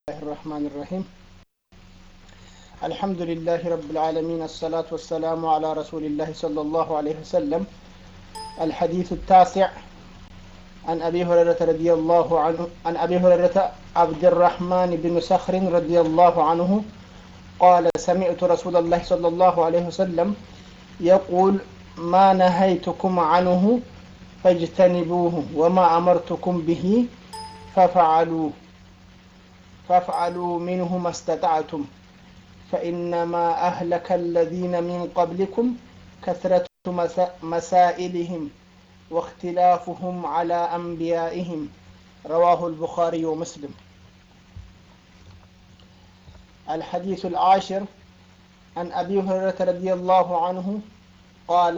الرحمن الرحيم الحمد لله رب العالمين الصلاة والسلام على رسول الله صلى الله عليه وسلم الحديث التاسع عن أبي هريرة رضي الله عنه عن أبي هريرة عبد الرحمن بن صخر رضي الله عنه قال سمعت رسول الله صلى الله عليه وسلم يقول ما نهيتكم عنه فاجتنبوه وما أمرتكم به ففعلوه فافعلوا منه ما استطعتم فإنما أهلك الذين من قبلكم كثرة مسائلهم واختلافهم على أنبيائهم رواه البخاري ومسلم الحديث العاشر عن أبي هريرة رضي الله عنه قال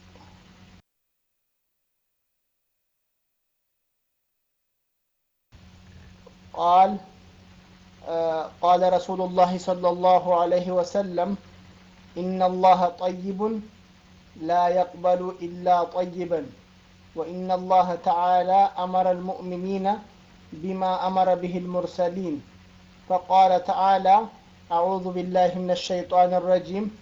قال آه قال رسول الله صلى الله عليه وسلم إن الله طيب لا يقبل إلا طيبا وإن الله تعالى أمر المؤمنين بما أمر به المرسلين فقال تعالى أعوذ بالله من الشيطان الرجيم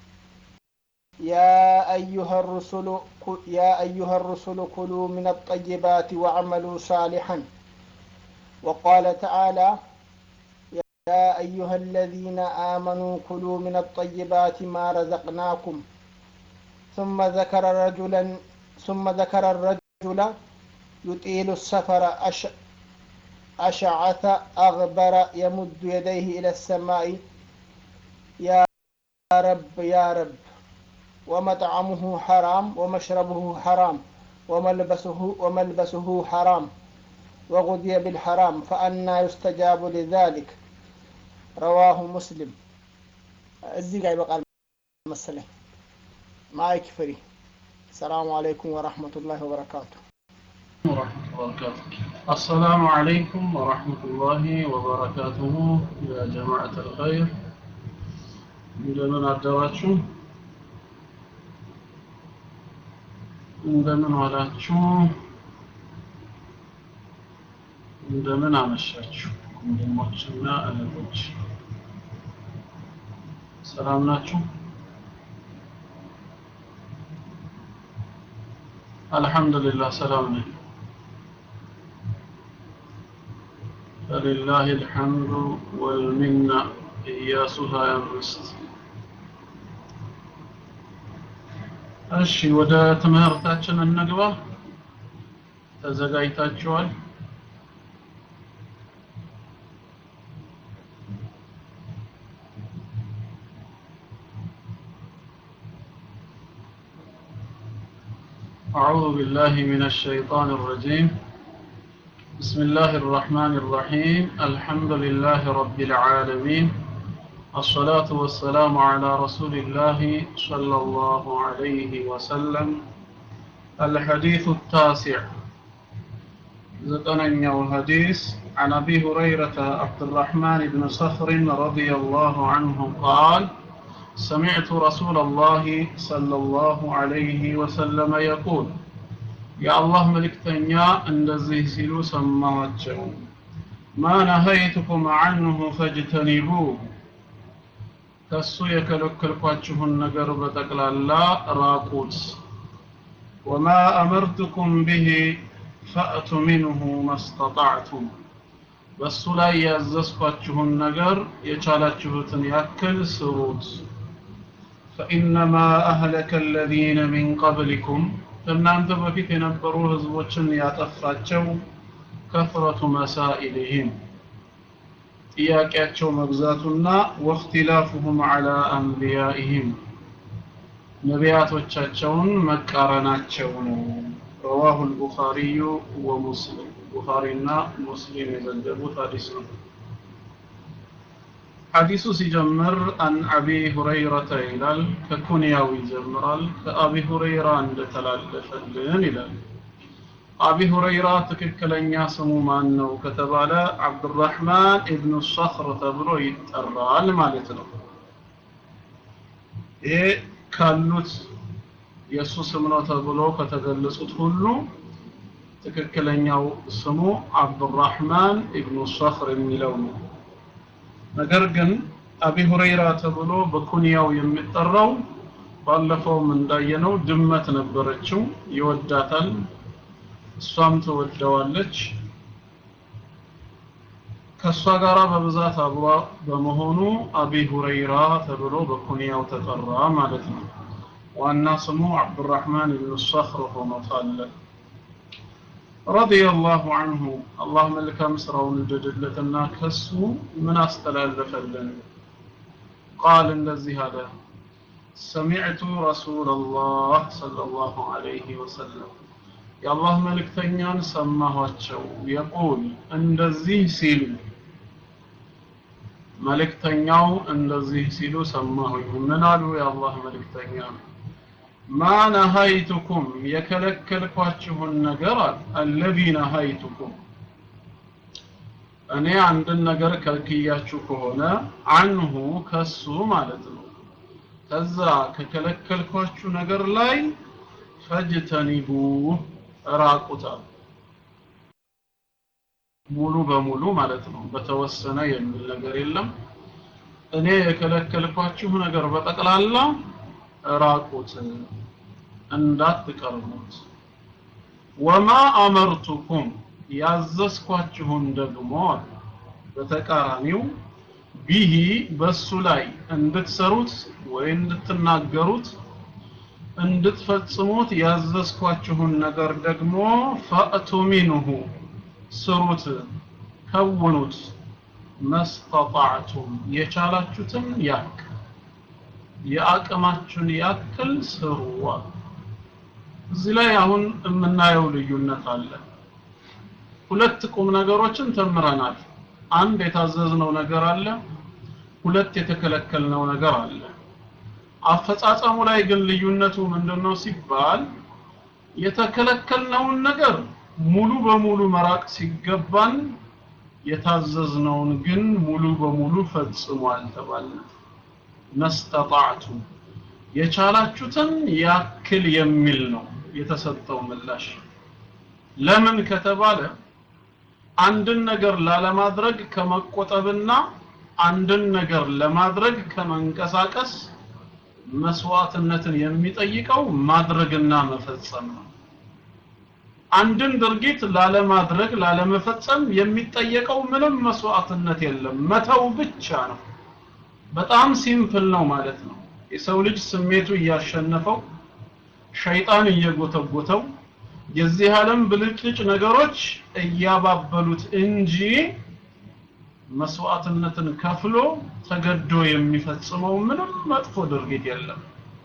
يا أيها الرسل يا أيها الرسل كلوا من الطيبات واعملوا صالحا وقال تعالى يا أيها الذين آمنوا كلوا من الطيبات ما رزقناكم ثم ذكر رجلا ثم ذكر الرجل يطيل السفر أش أشعث أغبر يمد يديه إلى السماء يا رب يا رب ومطعمه حرام ومشربه حرام وملبسه وملبسه حرام وغذي بالحرام فأنا يستجاب لذلك رواه مسلم እዚህ ጋር ይበቃል መሰለኝ ማይክ ፍሪ ሰላሙ አለይኩም ወራህመቱላሂ ወበረካቱ ورحمة الله وبركاته السلام عليكم ورحمة الله وبركاته يا جماعة الخير እንደምን አደራችሁ እንደምን ዋላችሁ እንደምን አመሻችሁ ወንድሞችና እህቶች ሰላም ናችሁ አልহামዱሊላህ ሰላም ነኝ فلله الحمد والمنة إياسها يمست እሺ ወደ ትምህርታችን እንግባ ተዘጋጅታችኋል أعوذ بالله من الشيطان الرجيم بسم الله الرحمن الرحيم الحمد لله رب العالمين الصلاة والسلام على رسول الله صلى الله عليه وسلم الحديث التاسع زتنيا الحديث عن أبي هريرة عبد الرحمن بن صخر رضي الله عنه قال سمعت رسول الله صلى الله عليه وسلم يقول يا الله ملكتنيا እንደዚህ ሲሉ ሰማዋቸው ما نهيتكم عنه فاجتنبوه ከሱ የከለከልኳችሁን ነገር በጠቅላላ ራቁት ወማ አመርትኩም ብሂ ፈእቱ ሚንሁ መስተጣዕቱም በሱ ላይ ያዘዝኳችሁን ነገር የቻላችሁትን ያክል ስሩት ፈኢነማ አህለከ አለዚነ ሚን ቀብሊኩም ከእናንተ በፊት የነበሩ ህዝቦችን ያጠፋቸው ከፍረቱ መሳኢልህም ጥያቄያቸው መብዛቱና ወእክትላፉሁም ዐላ አንቢያኢህም ነቢያቶቻቸውን መቃረናቸው ነው ረዋሁ ልቡኻሪዩ ወሙስሊም ቡኻሪና ሙስሊም የዘገቡት ሐዲስ ነው ሐዲሱ ሲጀምር አን አቢ ሁረይረተ ይላል ከኩንያው ይጀምራል ከአቢ ሁረይራ እንደተላለፈልን ይላል አቢ ሁረይራ ትክክለኛ ስሙ ማን ነው ከተባለ አብዱራህማን ኢብኑ ሰኽር ተብሎ ይጠራል ማለት ነው ይሄ ካሉት የእሱ ስም ነው ተብሎ ከተገለጹት ሁሉ ትክክለኛው ስሙ አብዱራህማን ኢብኑ ሰኽር የሚለው ነው ነገር ግን አቢ ሁረይራ ተብሎ በኩንያው የሚጠራው ባለፈውም እንዳየነው ድመት ነበረችው ይወዳታል እሷም ትወደዋለች ከእሷ ጋራ በብዛት አብሯ በመሆኑ አቢ ሁረይራ ተብሎ በኩንያው ተጠራ ማለት ነው ዋና ስሙ አብዱራህማን ብን ሰኽር ሆኖ ሳለ ረዲየላሁ አንሁ አላህ መልካም ስራውን ይውደድለትና ከሱ ምን አስተላለፈልን ቃል እንደዚህ አለ ሰሚዕቱ ረሱላላህ ሰለላሁ ዐለይሂ ወሰለም የአላህ መልእክተኛን ሰማኋቸው የቁል እንደዚህ ሲሉ መልእክተኛው እንደዚህ ሲሉ ሰማሁኝ ምን አሉ የአላህ መልእክተኛ ማ ነሃይቱኩም የከለከልኳችሁን ነገር አለዚ ነሃይቱኩም እኔ አንድን ነገር ከልክያችሁ ከሆነ አንሁ ከሱ ማለት ነው ከዛ ከከለከልኳችሁ ነገር ላይ ፈጅተኒቡ ራቁታል ሙሉ በሙሉ ማለት ነው በተወሰነ የሚል ነገር የለም እኔ የከለከልኳችሁ ነገር በጠቅላላ ራቁት እንዳትቀርቡት ወማ አመርቱኩም ያዘዝኳችሁን ደግሞ በተቃራኒው ቢሂ በሱ ላይ እንድትሰሩት ወይ እንድትናገሩት እንድትፈጽሙት ያዘዝኳችሁን ነገር ደግሞ ፈእቱ ሚንሁ ስሩት ከውኑት መስተጣዕቱም የቻላችሁትን ያክል የአቅማችሁን ያክል ስሩ እዚህ ላይ አሁን የምናየው ልዩነት አለ ሁለት ቁም ነገሮችን ተምረናል አንድ የታዘዝነው ነገር አለ ሁለት የተከለከልነው ነገር አለ አፈጻጸሙ ላይ ግን ልዩነቱ ምንድነው ሲባል የተከለከልነውን ነገር ሙሉ በሙሉ መራቅ ሲገባን የታዘዝነውን ግን ሙሉ በሙሉ ፈጽሟል ተባለ መስተጣዕቱ የቻላችሁትን ያክል የሚል ነው የተሰጠው ምላሽ ለምን ከተባለ አንድን ነገር ላለማድረግ ከመቆጠብና አንድን ነገር ለማድረግ ከመንቀሳቀስ መስዋዕትነትን የሚጠይቀው ማድረግና መፈጸም ነው አንድን ድርጊት ላለማድረግ ላለመፈጸም የሚጠየቀው ምንም መስዋዕትነት የለም መተው ብቻ ነው በጣም ሲምፕል ነው ማለት ነው የሰው ልጅ ስሜቱ እያሸነፈው ሸይጣን እየጎተጎተው የዚህ ዓለም ብልጭልጭ ነገሮች እያባበሉት እንጂ መስዋዕትነትን ከፍሎ ተገዶ የሚፈጽመው ምንም መጥፎ ድርጊት የለም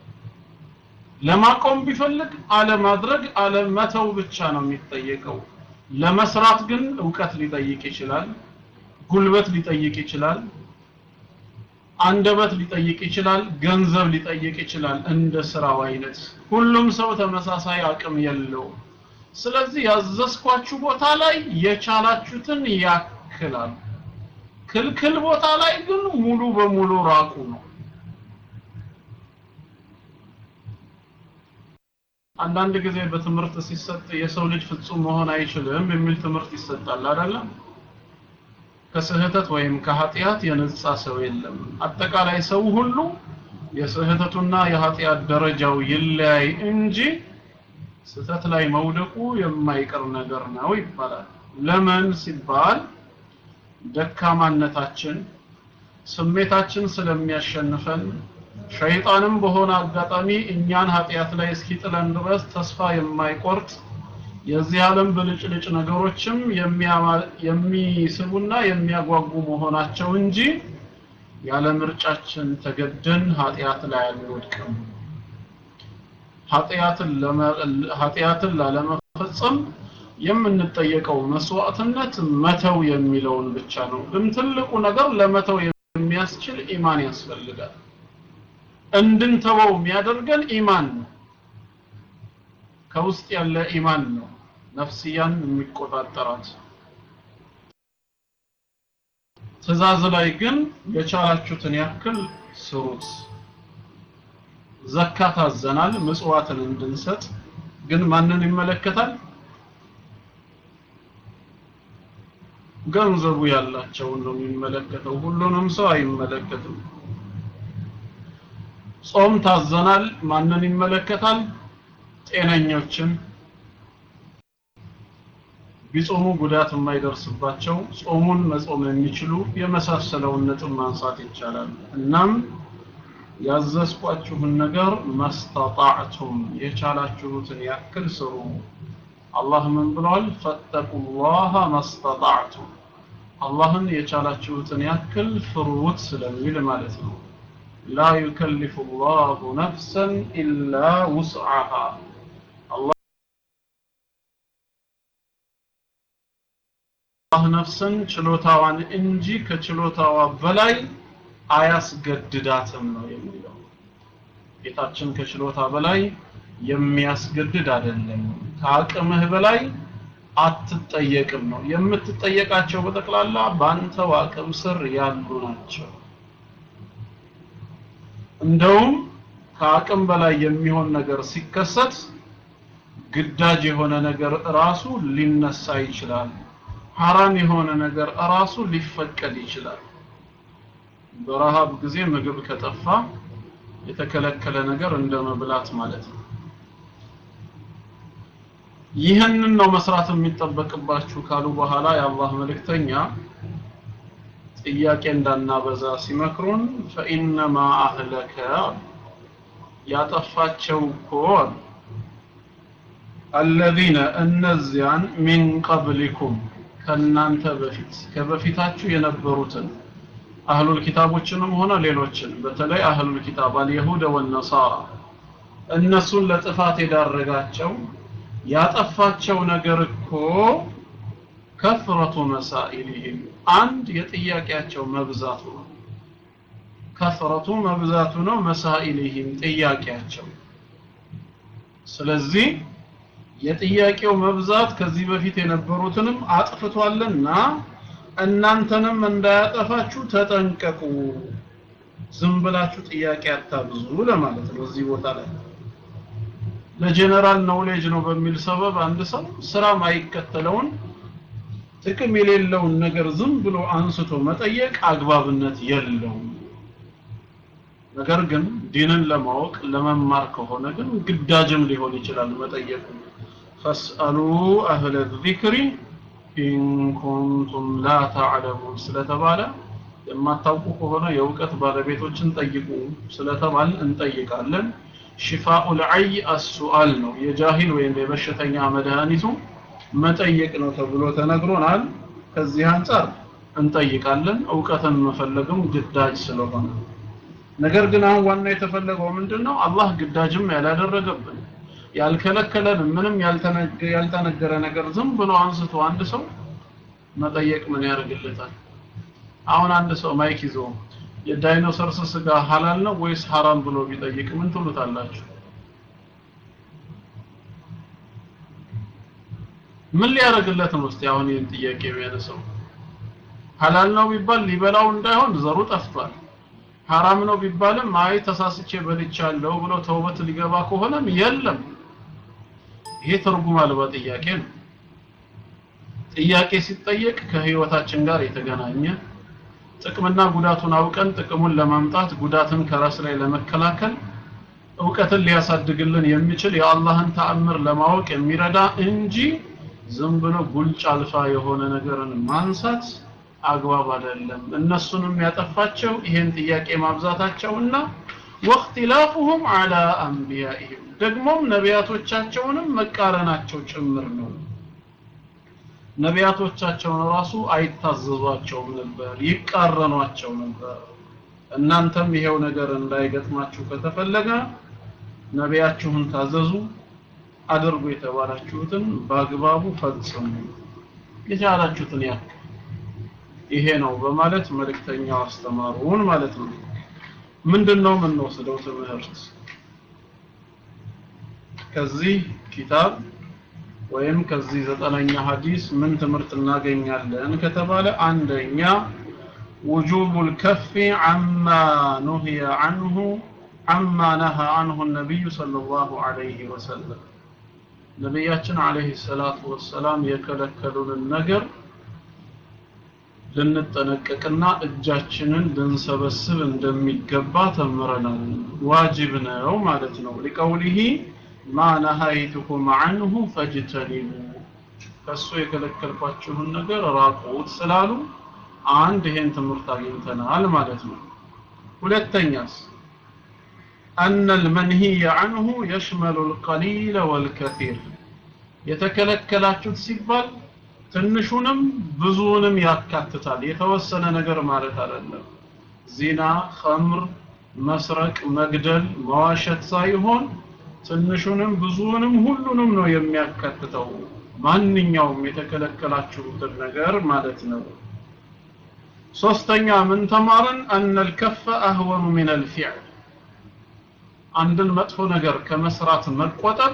ለማቆም ቢፈልግ አለማድረግ አለመተው ብቻ ነው የሚጠየቀው ለመስራት ግን እውቀት ሊጠይቅ ይችላል ጉልበት ሊጠይቅ ይችላል አንደበት ሊጠይቅ ይችላል ገንዘብ ሊጠይቅ ይችላል እንደ ስራው አይነት ሁሉም ሰው ተመሳሳይ አቅም የለው ስለዚህ ያዘዝኳችሁ ቦታ ላይ የቻላችሁትን ያክላል ክልክል ቦታ ላይ ግን ሙሉ በሙሉ ራቁ ነው አንዳንድ ጊዜ በትምህርት ሲሰጥ የሰው ልጅ ፍጹም መሆን አይችልም የሚል ትምህርት ይሰጣል አይደለም ከስህተት ወይም ከኃጢአት የነጻ ሰው የለም አጠቃላይ ሰው ሁሉ የስህተቱና የኃጢአት ደረጃው ይለያይ እንጂ ስህተት ላይ መውደቁ የማይቀር ነገር ነው ይባላል ለምን ሲባል ደካማነታችን ስሜታችን ስለሚያሸንፈን ሸይጣንም በሆነ አጋጣሚ እኛን ኃጢአት ላይ እስኪጥለን ድረስ ተስፋ የማይቆርጥ የዚህ ዓለም ብልጭልጭ ነገሮችም የሚስቡና የሚያጓጉ መሆናቸው እንጂ ያለ ምርጫችን ተገደን ኃጢአት ላይ አንወድቅም ኃጢአትን ላለመፈጸም የምንጠየቀው መስዋዕትነት መተው የሚለውን ብቻ ነው ግን ትልቁ ነገር ለመተው የሚያስችል ኢማን ያስፈልጋል እንድንተወው የሚያደርገን ኢማን ነው ከውስጥ ያለ ኢማን ነው ነፍስያን የሚቆጣጠራት ትእዛዝ ላይ ግን የቻላችሁትን ያክል ስሩት ዘካ ታዘናል ምጽዋትን እንድንሰጥ ግን ማንን ይመለከታል ገንዘቡ ያላቸውን ነው የሚመለከተው ሁሉንም ሰው አይመለከትም ጾም ታዘናል ማንን ይመለከታል ጤነኞችን ቢጾሙ ጉዳት የማይደርስባቸው ጾሙን መጾም የሚችሉ የመሳሰለውን ነጥብ ማንሳት ይቻላል እናም ያዘዝኳችሁን ነገር መስተጣዕቱም የቻላችሁትን ያክል ስሩ አላህ ምን ብሏል ፈተቁላህ መስተጣዕቱም አላህን የቻላችሁትን ያክል ፍሩት ስለሚል ማለት ነው ላ ዩከልፍ ላሁ ነፍሰን ኢላ ውስዓሃ አላህ ነፍስን ችሎታዋን እንጂ ከችሎታዋ በላይ አያስገድዳትም ነው የሚለው ጌታችን ከችሎታ በላይ የሚያስገድድ አይደለም ከአቅምህ በላይ አትጠየቅም ነው የምትጠየቃቸው በጠቅላላ በአንተው አቅም ስር ያሉ ናቸው እንደውም ከአቅም በላይ የሚሆን ነገር ሲከሰት ግዳጅ የሆነ ነገር ራሱ ሊነሳ ይችላል ሐራም የሆነ ነገር ራሱ ሊፈቀድ ይችላል በረሃብ ጊዜ ምግብ ከጠፋ የተከለከለ ነገር እንደ መብላት ማለት ነው ይህንን ነው መስራት የሚጠበቅባችሁ ካሉ በኋላ የአላህ መልእክተኛ ጥያቄ እንዳናበዛ ሲመክሩን ፈኢነማ አህለከ ያጠፋቸው እኮ አለዚነ እነዚያን ሚን ቀብሊኩም ከእናንተ በፊት ከበፊታችሁ የነበሩትን አህሉል ኪታቦችንም ሆነ ሌሎችን በተለይ አህሉል ኪታብ አልየሁደ ወነሳራ እነሱን ለጥፋት የዳረጋቸው ያጠፋቸው ነገር እኮ ከፍረቱ መሳኢልህም አንድ የጥያቄያቸው መብዛቱ ነው ከፍረቱ መብዛቱ ነው መሳኢልህም ጥያቄያቸው ስለዚህ የጥያቄው መብዛት ከዚህ በፊት የነበሩትንም አጥፍቷልና እናንተንም እንዳያጠፋችሁ ተጠንቀቁ ዝም ብላችሁ ጥያቄ አታብዙ ለማለት ነው እዚህ ቦታ ላይ ለጀነራል ኖሌጅ ነው በሚል ሰበብ አንድ ሰው ስራ ማይከተለውን ጥቅም የሌለውን ነገር ዝም ብሎ አንስቶ መጠየቅ አግባብነት የለውም ነገር ግን ዲንን ለማወቅ ለመማር ከሆነ ግን ግዳጅም ሊሆን ይችላል መጠየቁ ፈስአሉ አህለ ዚክሪ ኢን ኩንቱም ላ ተዕለሙን ስለተባለ የማታውቁ ከሆነ የእውቀት ባለቤቶችን ጠይቁ ስለተባል እንጠይቃለን ሽፋኡል ዐይ አሱአል ነው የጃሂል ወይም የበሽተኛ መድኃኒቱ መጠየቅ ነው ተብሎ ተነግሮናል ከዚህ አንጻር እንጠይቃለን እውቀትን መፈለግም ግዳጅ ስለሆነ ነገር ግን አሁን ዋና የተፈለገው ምንድነው አላህ ግዳጅም ያላደረገብን ያልከለከለን ምንም ያልተነገረ ነገር ዝም ብሎ አንስቶ አንድ ሰው መጠየቅ ምን ያደርግለታል አሁን አንድ ሰው ማይክ ይዞ የዳይኖሰርስ ስጋ ሐላል ነው ወይስ ሐራም ብሎ ቢጠይቅ ምን ትሉታላችሁ ምን ሊያደርግለት ነው እስቲ አሁን ይህን ጥያቄ የሚያነሳው ሐላል ነው ቢባል ሊበላው እንዳይሆን ዘሩ ጠፍቷል ሐራም ነው ቢባልም አይ ተሳስቼ በልቻለሁ ብሎ ተውበት ሊገባ ከሆነም የለም ይሄ ትርጉም አልባ ጥያቄ ነው ጥያቄ ሲጠየቅ ከህይወታችን ጋር የተገናኘ ጥቅምና ጉዳቱን አውቀን ጥቅሙን ለማምጣት ጉዳትን ከራስ ላይ ለመከላከል እውቀትን ሊያሳድግልን የሚችል የአላህን ተአምር ለማወቅ የሚረዳ እንጂ ዝም ብሎ ጉልጭ አልፋ የሆነ ነገርን ማንሳት አግባብ አይደለም እነሱንም ያጠፋቸው ይሄን ጥያቄ ማብዛታቸውና ወእክትላፉሁም አላ አንቢያኢህም ደግሞም ነቢያቶቻቸውንም መቃረናቸው ጭምር ነው ነቢያቶቻቸውን ራሱ አይታዘዟቸውም ነበር ይቃረኗቸው ነበር እናንተም ይሄው ነገር እንዳይገጥማችሁ ከተፈለገ ነቢያችሁን ታዘዙ አድርጉ የተባላችሁትን በአግባቡ ፈጽሙ የቻላችሁትን ያክል ይሄ ነው በማለት መልእክተኛው አስተማሩን ማለት ነው ምንድነው የምንወስደው ትምህርት ከዚህ ኪታብ ወይም ከዚህ ዘጠነኛ ሐዲስ ምን ትምህርት እናገኛለን ከተባለ አንደኛ وجوب الكف عما نهي عنه عما نهى عنه النبي صلى الله عليه وسلم ነቢያችን አለይሂ ሰላቱ ወሰላም የከለከሉንን ነገር ልንጠነቀቅና እጃችንን ልንሰበስብ እንደሚገባ ተምረናል። ዋጅብ ነው ማለት ነው። ሊቀውሊሂ ማ ነሃይቱኩም ዐንሁ ፈጅተኒቡ ከእሱ የከለከልኳችሁን ነገር ራቁት ስላሉ አንድ ይሄን ትምህርት አግኝተናል ማለት ነው። ሁለተኛስ أن المنهي عنه يشمل القليل والكثير የተከለከላችሁት ሲባል ትንሹንም ብዙውንም ያካትታል። የተወሰነ ነገር ማለት አይደለም። ዚና፣ ኸምር፣ መስረቅ፣ መግደል፣ መዋሸት ሳይሆን ትንሹንም ብዙውንም ሁሉንም ነው የሚያካትተው። ማንኛውም የተከለከላችሁትን ነገር ማለት ነው። ሶስተኛ ምን ተማርን? أن الكف أهون من الفعل አንድን መጥፎ ነገር ከመስራት መቆጠብ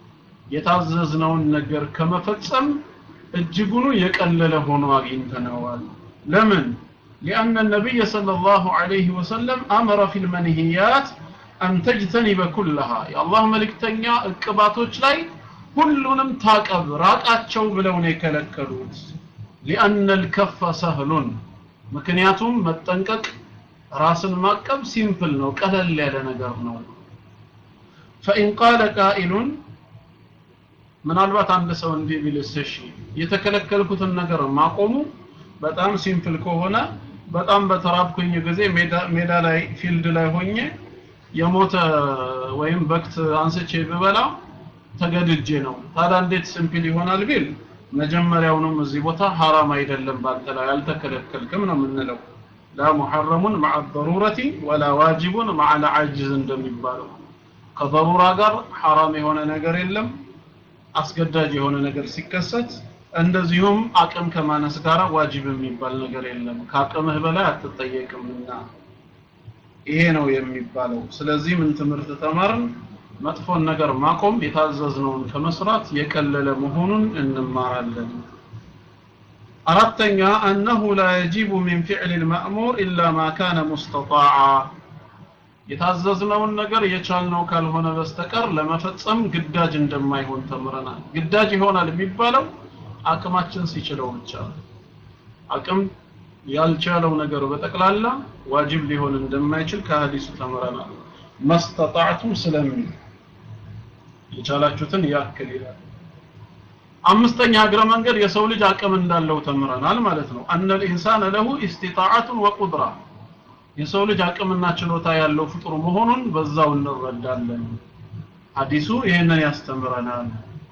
የታዘዝነውን ነገር ከመፈጸም እጅጉኑ የቀለለ ሆኖ አግኝተነዋል። ለምን? لأن النبي صلى الله عليه وسلم أمر في المنهيات أن تجتنب كلها يا الله ملكتኛ እቅባቶች ላይ ሁሉንም ታቀብ ራቃቸው ብለው ነው የከለከሉት። لأن الكف سهل ምክንያቱም መጠንቀቅ ራስን ማቀብ ሲምፕል ነው፣ ቀለል ያለ ነገር ነው። فإن قال قائل ምናልባት አንድ ሰው እንዲህ ቢልስ እሺ የተከለከልኩትን ነገር ማቆሙ በጣም ሲምፕል ከሆነ በጣም በተራብኩኝ ጊዜ ሜዳ ላይ ፊልድ ላይ ሆኜ የሞተ ወይም በክት አንስቼ ብበላ ተገድጄ ነው። ታዲያ እንዴት ሲምፕል ይሆናል ቢል መጀመሪያውንም እዚህ ቦታ ሐራም አይደለም ባንተ ላይ አልተከለከልክም ነው የምንለው። ላ ሙሐረሙን መዓ ደሩረቲ ወላ ዋጅቡን መዓ ልዓጅዝ እንደሚባለው ከደሩራ ጋር ሐራም የሆነ ነገር የለም አስገዳጅ የሆነ ነገር ሲከሰት እንደዚሁም አቅም ከማነስ ጋር ዋጅብ የሚባል ነገር የለም። ከአቅምህ በላይ አትጠየቅምና ይሄ ነው የሚባለው። ስለዚህ ምን ትምህርት ተማርን? መጥፎን ነገር ማቆም የታዘዝነውን ከመስራት የቀለለ መሆኑን እንማራለን። አራተኛ አነሁ ላ የጂቡ ሚን ፊዕል ልማእሙር ኢላ ማ ካነ ሙስተጣዓ የታዘዝነውን ነገር የቻልነው ካልሆነ በስተቀር ለመፈጸም ግዳጅ እንደማይሆን ተምረናል። ግዳጅ ይሆናል የሚባለው አቅማችን ሲችለው ብቻ ነው። አቅም ያልቻለው ነገር በጠቅላላ ዋጅብ ሊሆን እንደማይችል ከሀዲሱ ተምረናል። መስተጣዕቱም ስለሚል የቻላችሁትን ያክል ይላል። አምስተኛ እግረ መንገድ የሰው ልጅ አቅም እንዳለው ተምረናል ማለት ነው። አነል ኢንሳነ ለሁ ኢስቲጣዓቱን ወቁድራ የሰው ልጅ አቅምና ችሎታ ያለው ፍጡር መሆኑን በዛው እንረዳለን። ሐዲሱ ይህንን ያስተምረናል።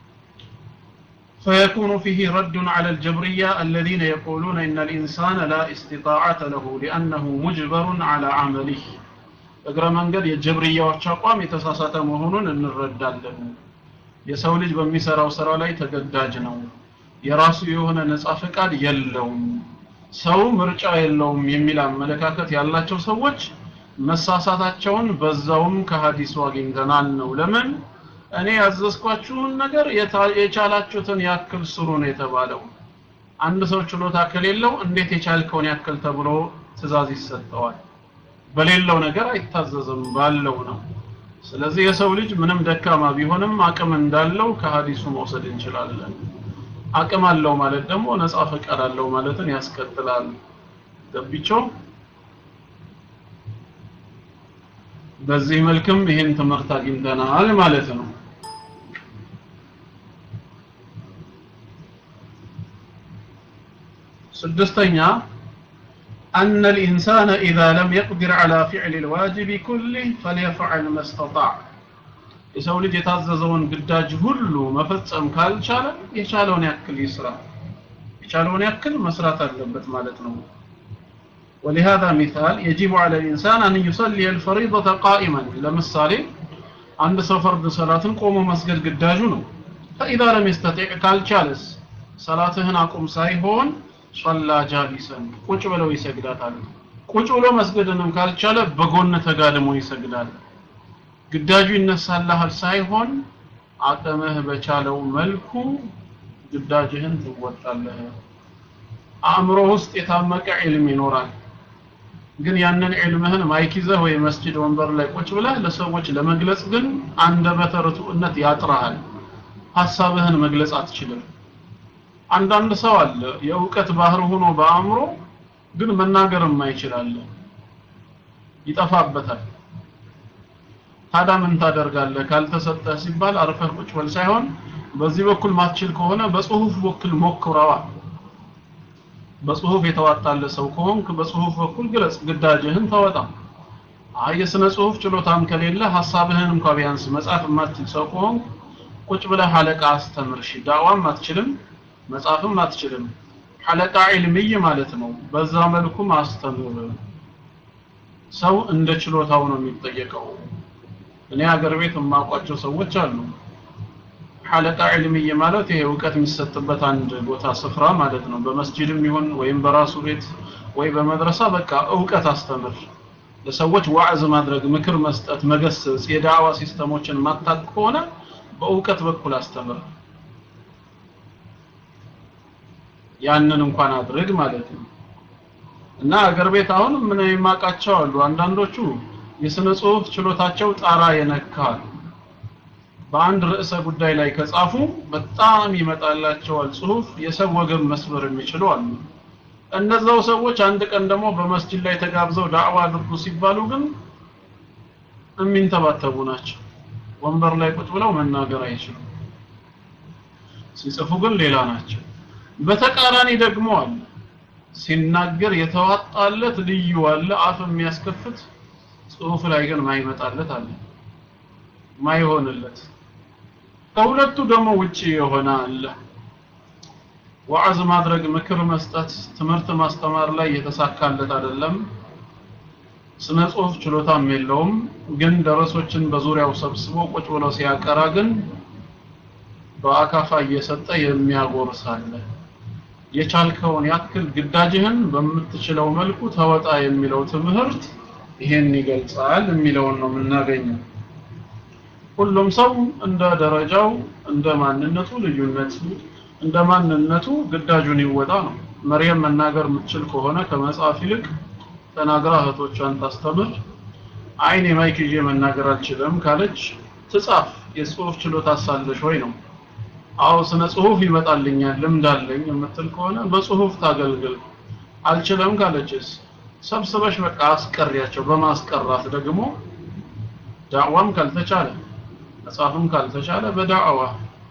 فيكون فيه رد على الجبرية الذين يقولون إن الإنسان لا استطاعة له لأنه مجبر على عمله እግረ መንገድ የጀብርያዎች አቋም የተሳሳተ መሆኑን እንረዳለን። የሰው ልጅ በሚሰራው ስራ ላይ ተገዳጅ ነው። የራሱ የሆነ ነፃ ፈቃድ የለውም። ሰው ምርጫ የለውም የሚል አመለካከት ያላቸው ሰዎች መሳሳታቸውን በዛውም ከሀዲሱ አግኝተናል ነው። ለምን እኔ ያዘዝኳችሁን ነገር የቻላችሁትን ያክል ስሩ ነው የተባለው። አንድ ሰው ችሎታ ከሌለው እንዴት የቻልከውን ያክል ተብሎ ትእዛዝ ይሰጠዋል? በሌለው ነገር አይታዘዝም፣ ባለው ነው። ስለዚህ የሰው ልጅ ምንም ደካማ ቢሆንም አቅም እንዳለው ከሀዲሱ መውሰድ እንችላለን። አቅም አለው ማለት ደግሞ ነፃ ፈቃድ አለው ማለትን ያስከትላል። ገቢቸው በዚህ መልክም ይህን ትምህርት አግኝተናል ማለት ነው። ስድስተኛ أن الإنسان إذا لم يقدر على فعل الواجب كله فليفعل ما استطاع የሰው ልጅ የታዘዘውን ግዳጅ ሁሉ መፈጸም ካልቻለ የቻለውን ያክል ይስራ። የቻለውን ያክል መስራት አለበት ማለት ነው። ولهذا مثال يجب على الإنسان أن يصلي الفريضة قائما ለምሳሌ አንድ ሰው ፈርድ ሰላትን ቆሞ መስገድ ግዳጁ ነው። فإذا لم يستطيع ካልቻለስ ሰላትህን አቁም ሳይሆን ሶላ ጃሊሰን ቁጭ ብለው ይሰግዳታል። ቁጭ ብሎ መስገድንም ካልቻለ በጎን ተጋድሞ ይሰግዳል። ግዳጁ ይነሳልሃል ሳይሆን አቅምህ በቻለው መልኩ ግዳጅህን ትወጣለህ። አእምሮ ውስጥ የታመቀ ዒልም ይኖራል። ግን ያንን ዒልምህን ማይክ ይዘህ ወይ መስጂድ ወንበር ላይ ቁጭ ብለህ ለሰዎች ለመግለጽ ግን አንደበተ ርቱዕነት ያጥራሃል። ሀሳብህን መግለጽ አትችልም። አንዳንድ ሰው አለ የእውቀት ባህር ሆኖ በአእምሮ ግን መናገር የማይችላል ይጠፋበታል ታዲያ ምን ታደርጋለህ ካልተሰጠ ሲባል አርፈህ ቁጭ በል ሳይሆን በዚህ በኩል ማትችል ከሆነ በጽሁፍ በኩል ሞክረዋ በጽሁፍ የተዋጣለ ሰው ከሆንክ በጽሁፍ በኩል ግለጽ ግዳጅህን ተወጣ አይ የስነ ጽሁፍ ችሎታም ከሌለ ሐሳብህን እንኳን ቢያንስ መጻፍ የማትችል ሰው ከሆንክ ቁጭ ብለህ ሐለቃ አስተምር እሺ ዳዋም አትችልም መጻፍም አትችልም ሐለቃ ዒልምይ ማለት ነው በዛ መልኩ ማስተምር ሰው እንደ ችሎታው ነው የሚጠየቀው እኔ ሀገር ቤት የማውቋቸው ሰዎች አሉ ሐለቃ ዒልምይ ማለት ይሄ እውቀት የሚሰጥበት አንድ ቦታ ስፍራ ማለት ነው በመስጂድም ይሁን ወይም በራሱ ቤት ወይ በመድረሳ በቃ እውቀት አስተምር ለሰዎች ዋዕዝ ማድረግ ምክር መስጠት መገሰጽ የዳዕዋ ሲስተሞችን ማታቅ ከሆነ በእውቀት በኩል አስተምር ያንን እንኳን አድርግ ማለት ነው እና አገር ቤት አሁን ምን የማውቃቸው አሉ አንዳንዶቹ የስነ ጽሁፍ ችሎታቸው ጣራ የነካል በአንድ ርዕሰ ጉዳይ ላይ ከጻፉ በጣም ይመጣላቸዋል ጽሁፍ የሰው ወገብ መስበር የሚችሉ አሉ እነዛው ሰዎች አንድ ቀን ደግሞ በመስጂድ ላይ ተጋብዘው ዳዕዋ አድርጉ ሲባሉ ግን የሚንተባተቡ ናቸው ወንበር ላይ ቁጭ ብለው መናገር አይችሉም ሲጽፉ ግን ሌላ ናቸው በተቃራኒ ደግሞ አለ ሲናገር የተዋጣለት ልዩ አለ አፍ የሚያስከፍት ጽሁፍ ላይ ግን ማይመጣለት አለ ማይሆንለት ከሁለቱ ደግሞ ውጪ የሆነ አለ ዋዕዝ ማድረግ ምክር መስጠት ትምህርት ማስተማር ላይ የተሳካለት አይደለም ስነ ጽሁፍ ችሎታም የለውም ግን ደረሶችን በዙሪያው ሰብስቦ ቁጭ ብሎ ሲያቀራ ግን በአካፋ እየሰጠ የሚያጎርስ አለ የቻልከውን ያክል ግዳጅህን በምትችለው መልኩ ተወጣ የሚለው ትምህርት ይሄን ይገልጻል የሚለውን ነው የምናገኘው ሁሉም ሰው እንደ ደረጃው እንደ ማንነቱ ልዩነት እንደ ማንነቱ ግዳጁን ይወጣ ነው መርየም መናገር የምትችል ከሆነ ከመጽሐፍ ይልቅ ተናግራ እህቶቿን ታስተምር አይኔ ማይክ ይዤ መናገር አልችልም ካለች ትጻፍ የጽሁፍ ችሎታ ሳለሽ ወይ ነው አዎ ስነ ጽሁፍ ይመጣልኛል ልምድ አለኝ የምትል ከሆነ በጽሁፍ ታገልግል አልችልም ካለችስ ሰብስበሽ በቃ አስቀሪያቸው በማስቀራት ደግሞ ዳዕዋም ካልተቻለ መጽሐፍም ካልተቻለ በዳዕዋ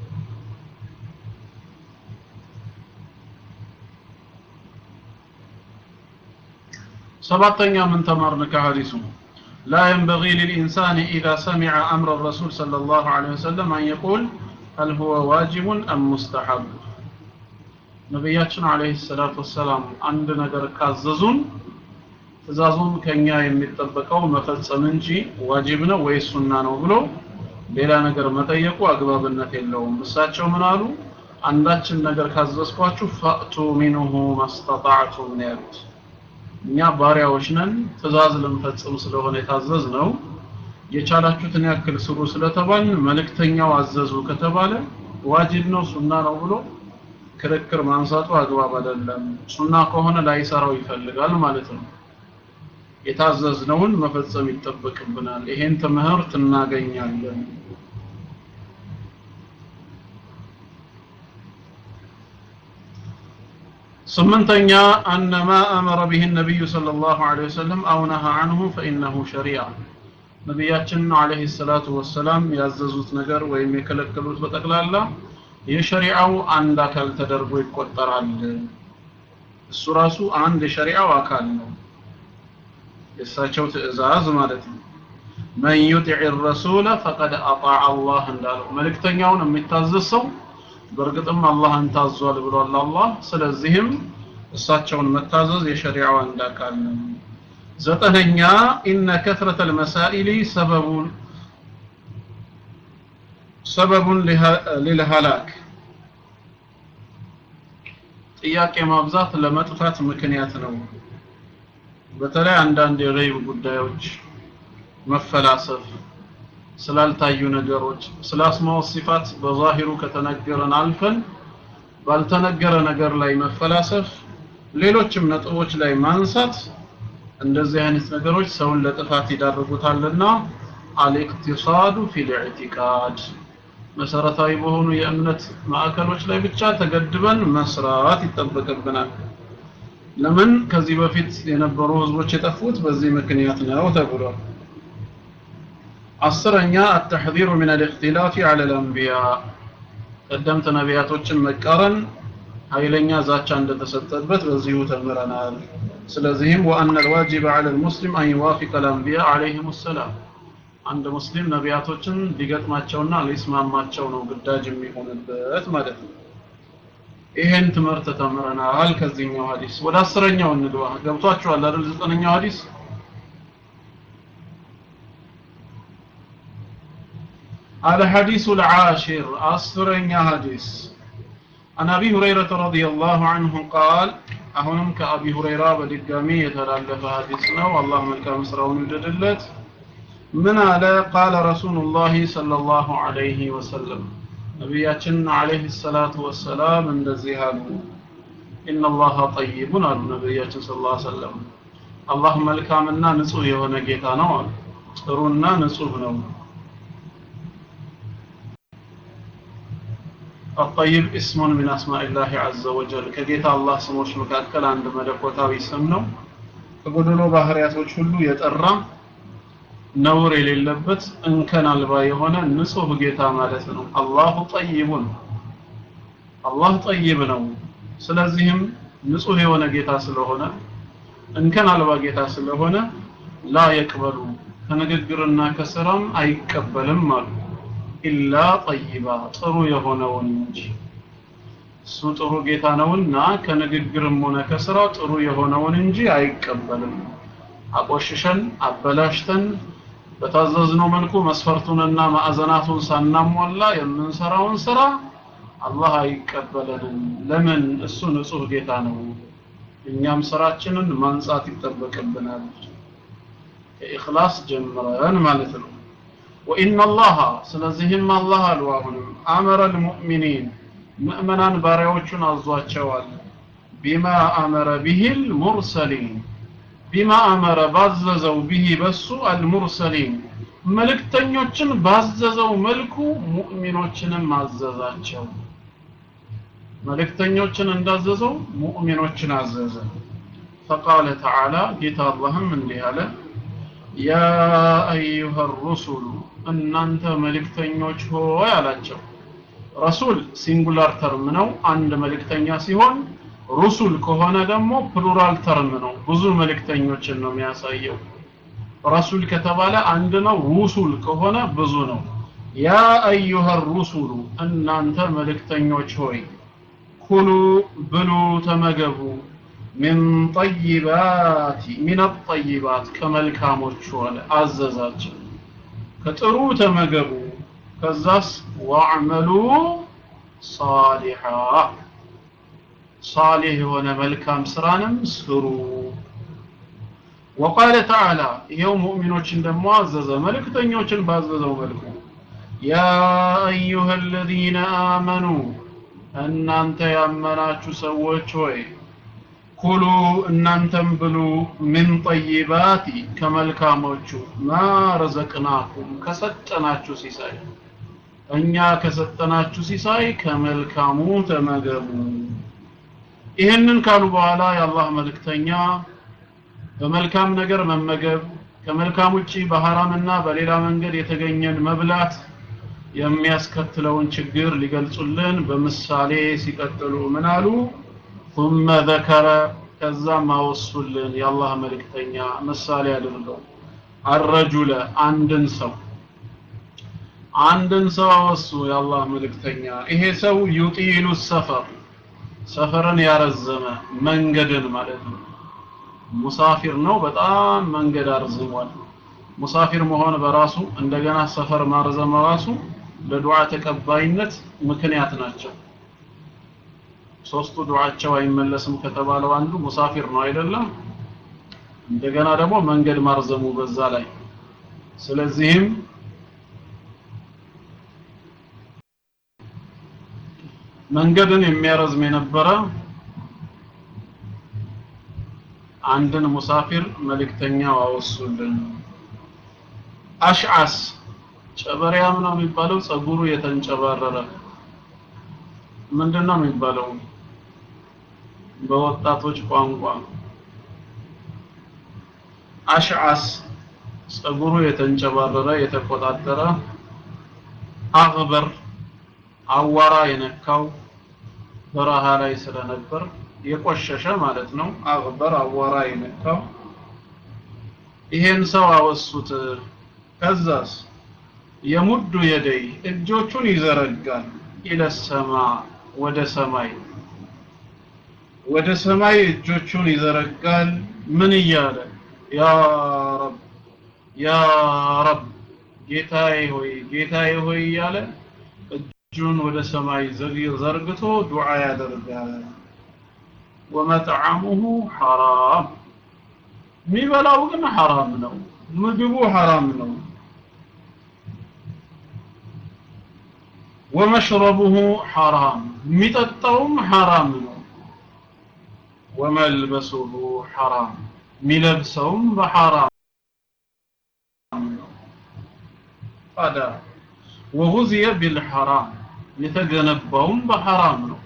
ሰባተኛ ምን ተማርን ከሐዲሱ لا ينبغي للإنسان إذا سمع أمر الرسول صلى الله عليه وسلم أن يقول هل هو واجب أم مستحب ነቢያችን አለይሂ ሰላቱ ወሰላም አንድ ነገር ካዘዙን ትእዛዙን ከኛ የሚጠበቀው መፈጸም እንጂ ዋጅብ ነው ወይ ሱና ነው ብሎ ሌላ ነገር መጠየቁ አግባብነት የለውም እሳቸው ምን አሉ አንዳችን ነገር ካዘዝኳችሁ ፈእቱ ሚንሁ ማስተጣዕቱም ነው ያሉት እኛ ባሪያዎች ነን ትእዛዝ ልንፈጽም ስለሆነ የታዘዝ ነው የቻላችሁትን ያክል ስሩ ስለተባል መልእክተኛው አዘዙ ከተባለ ዋጅብ ነው ሱና ነው ብሎ ክርክር ማንሳቱ አግባብ አይደለም ሱና ከሆነ ላይሰራው ይፈልጋል ማለት ነው የታዘዝነውን መፈጸም ይጠበቅብናል ይሄን ትምህርት እናገኛለን ስምንተኛ አነ ማ አመረ ቢህ ነቢዩ صلى الله عليه وسلم أو نهى عنه فإنه شريعة ነቢያችን አለይሂ ሰላቱ ወሰላም ያዘዙት ነገር ወይም የከለከሉት በጠቅላላ የሸሪዓው አንድ አካል ተደርጎ ይቆጠራል እሱ ራሱ አንድ የሸሪዓው አካል ነው የእሳቸው ትእዛዝ ማለት ነው መን ዩጢዕ ረሱለ ፈቀድ አጣዕ አላህ እንዳለው መልእክተኛውን የሚታዘዝ ሰው በእርግጥም አላህን ታዟል ብሏል አላህ ስለዚህም እሳቸውን መታዘዝ የሸሪዓው አንድ አካል ነው ዘጠነኛ ኢነ ከትረተ ልመሳኢሊ ሰበቡን ሰበቡን ሊልሃላክ ጥያቄ ማብዛት ለመጥፋት ምክንያት ነው በተለይ አንዳንድ የገይብ ጉዳዮች መፈላሰፍ ስላልታዩ ነገሮች ስለ አስማው ሲፋት በዛሂሩ ከተነገረን አልፈን ባልተነገረ ነገር ላይ መፈላሰፍ ሌሎችም ነጥቦች ላይ ማንሳት እንደዚህ አይነት ነገሮች ሰውን ለጥፋት ይዳርጉታልና አልኢቅቲሳዱ ፊል ኢዕቲቃድ መሰረታዊ በሆኑ የእምነት ማዕከሎች ላይ ብቻ ተገድበን መስራት ይጠበቅብናል ለምን ከዚህ በፊት የነበሩ ህዝቦች የጠፉት በዚህ ምክንያት ነው ተብሏል አስረኛ التحذير من الاختلاف على الانبياء ቀደምት ነቢያቶችን መቃረን ኃይለኛ ዛቻ እንደተሰጠበት በዚሁ ተምረናል ስለዚህም وأن الواجب على المسلم أن يوافق الأنبياء عليهم السلام አንድ ሙስሊም ነቢያቶችን ሊገጥማቸውና ሊስማማቸው ነው ግዳጅ የሚሆንበት ማለት ነው ይሄን ትምህርት ተምረናል ከዚህኛው ሐዲስ ወደ አስረኛው እንግባ ገብቷችኋል አይደል ዘጠነኛው ሐዲስ الحديث العاشر أسرين حديث عن أبي هريرة رضي الله عنه قال أهنم كأبي هريرة بدقامي يتلالف حديثنا والله ملك مسرون يجدلت من على قال رسول الله صلى الله عليه وسلم نبياتنا عليه الصلاة والسلام من دزيهاله إن الله طيب على نبياتنا صلى الله عليه وسلم الله ملك منا نصوه ونقيتنا ጥሩና ንጹህ ነው الطيب اسم من أسماء الله عز وجل كجيت الله سموش مكاكل عند ملكوتاوي سمنو ከጎደሎ ባህሪያቶች ሁሉ የጠራ ነውር የሌለበት እንከን አልባ የሆነ ንጹህ ጌታ ማለት ነው አላሁ ጠይቡን አላህ ጠይብ ነው ስለዚህም ንጹህ የሆነ ጌታ ስለሆነ እንከን አልባ ጌታ ስለሆነ ላ የቅበሉ ከንግግርና ከስራም አይቀበልም አሉ ኢላ ጠይባ ጥሩ የሆነውን እንጂ እሱ ጥሩ ጌታ ነውና ከንግግርም ሆነ ከስራ ጥሩ የሆነውን እንጂ አይቀበልም አቆሽሸን አበላሽተን በታዘዝነው መልኩ መስፈርቱንና ማዕዘናቱን ሳናሟላ የምንሰራውን ስራ አላህ አይቀበለንም ለምን እሱ ንጹህ ጌታ ነው እኛም ስራችንን ማንጻት ይጠበቅብናል ከኢኽላስ ጀምረን ማለት ነው وإن الله ስለዚህም አላህ አሉ አሁንም አመረ المؤمنين ምእመናን ባሪያዎቹን አዟቸዋል ቢማ አመረ ቢሂል ሙርሰሊን ቢማ አመረ ባዘዘው ቢሂ በሱ አልሙርሰሊን መልእክተኞችን ባዘዘው መልኩ ሙእሚኖችንም አዘዛቸው መልእክተኞችን እንዳዘዘው ሙእሚኖችን አዘዘ فقال تعالى ጌታ አላህም እንዲህ አለ ያ አዩሃ ሩሱሉ እናንተ መልእክተኞች ሆይ አላቸው ረሱል ሲንጉላር ተርም ነው አንድ መልእክተኛ ሲሆን ሩሱል ከሆነ ደግሞ ፕሉራል ተርም ነው ብዙ መልእክተኞችን ነው የሚያሳየው ረሱል ከተባለ አንድ ነው ሩሱል ከሆነ ብዙ ነው ያ አዩሃ ሩሱሉ እናንተ መልእክተኞች ሆይ ኩሉ ብሉ ተመገቡ ሚን ጠይባት ሚን ጠይባት ከመልካሞቹ አለ አዘዛቸው ከጥሩ ተመገቡ ከዛስ ወዕመሉ ሳሊሓ ሳሊህ የሆነ መልካም ስራንም ስሩ ወቃለ ተዓላ ይኸው ሙእሚኖችን ደግሞ አዘዘ መልእክተኞችን ባዘዘው መልኩ ያ አዩሃ አለዚነ አመኑ እናንተ ያመናችሁ ሰዎች ሆይ ኩሉ እናንተም ብሉ ምን ጠይባቲ ከመልካሞቹ ማ ረዘቅናኩም ከሰጠናችሁ ሲሳይ እኛ ከሰጠናችሁ ሲሳይ ከመልካሙ ተመገቡ ይህንን ካሉ በኋላ የአላህ መልእክተኛ በመልካም ነገር መመገብ ከመልካም ውጪ በሐራምና በሌላ መንገድ የተገኘን መብላት የሚያስከትለውን ችግር ሊገልጹልን በምሳሌ ሲቀጥሉ ምን አሉ ثم ذكر ከዛም አወሱልን የአላህ መልእክተኛ ምሳሌ አድርገው አረጁለ አንድን ሰው አንድን ሰው አወሱ የአላህ መልእክተኛ ይሄ ሰው ዩጢሉ ሰፈር ሰፈርን ያረዘመ መንገድን ማለት ነው ሙሳፊር ነው በጣም መንገድ አርዝሟል ሙሳፊር መሆን በራሱ እንደገና ሰፈር ማርዘም ራሱ ለዱዓ ተቀባይነት ምክንያት ናቸው ሶስቱ ዱዓቸው አይመለስም ከተባለው አንዱ ሙሳፊር ነው አይደለም እንደገና ደግሞ መንገድ ማርዘሙ በዛ ላይ ስለዚህም መንገድን የሚያረዝም የነበረ አንድን ሙሳፊር መልእክተኛው አወሱልን አሽዓስ ጨበሪያም ነው የሚባለው ጸጉሩ የተንጨባረረ ምንድነው የሚባለው በወጣቶች ቋንቋ ነው። አሽዓስ ጸጉሩ የተንጨባረረ የተቆጣጠረ፣ አግበር አዋራ የነካው በረሃ ላይ ስለነበር የቆሸሸ ማለት ነው። አግበር አዋራ የነካው ይሄን ሰው አወሱት። ከዛስ የሙዱ የደይ እጆቹን ይዘረጋል ኢለሰማ ወደ ሰማይ ወደ ሰማይ እጆቹን ይዘረጋል። ምን እያለ ያ ረብ ያ ረብ ጌታዬ ሆይ ጌታዬ ሆይ እያለ እጁን ወደ ሰማይ ዘርግቶ ዱዓ ያደርጋል። ወመጥዓሙሁ ሐራም የሚበላው ግን ሐራም ነው። ምግቡ ሐራም ነው። ወመሽረቡሁ ሐራም የሚጠጣውም ሐራም ነው። ወመልበሱሁ ሐራም የሚለብሰውም በሐራም ነው። ታዲያ ወጉዝየ ቢልሐራም የተገነባውም በሐራም ነው።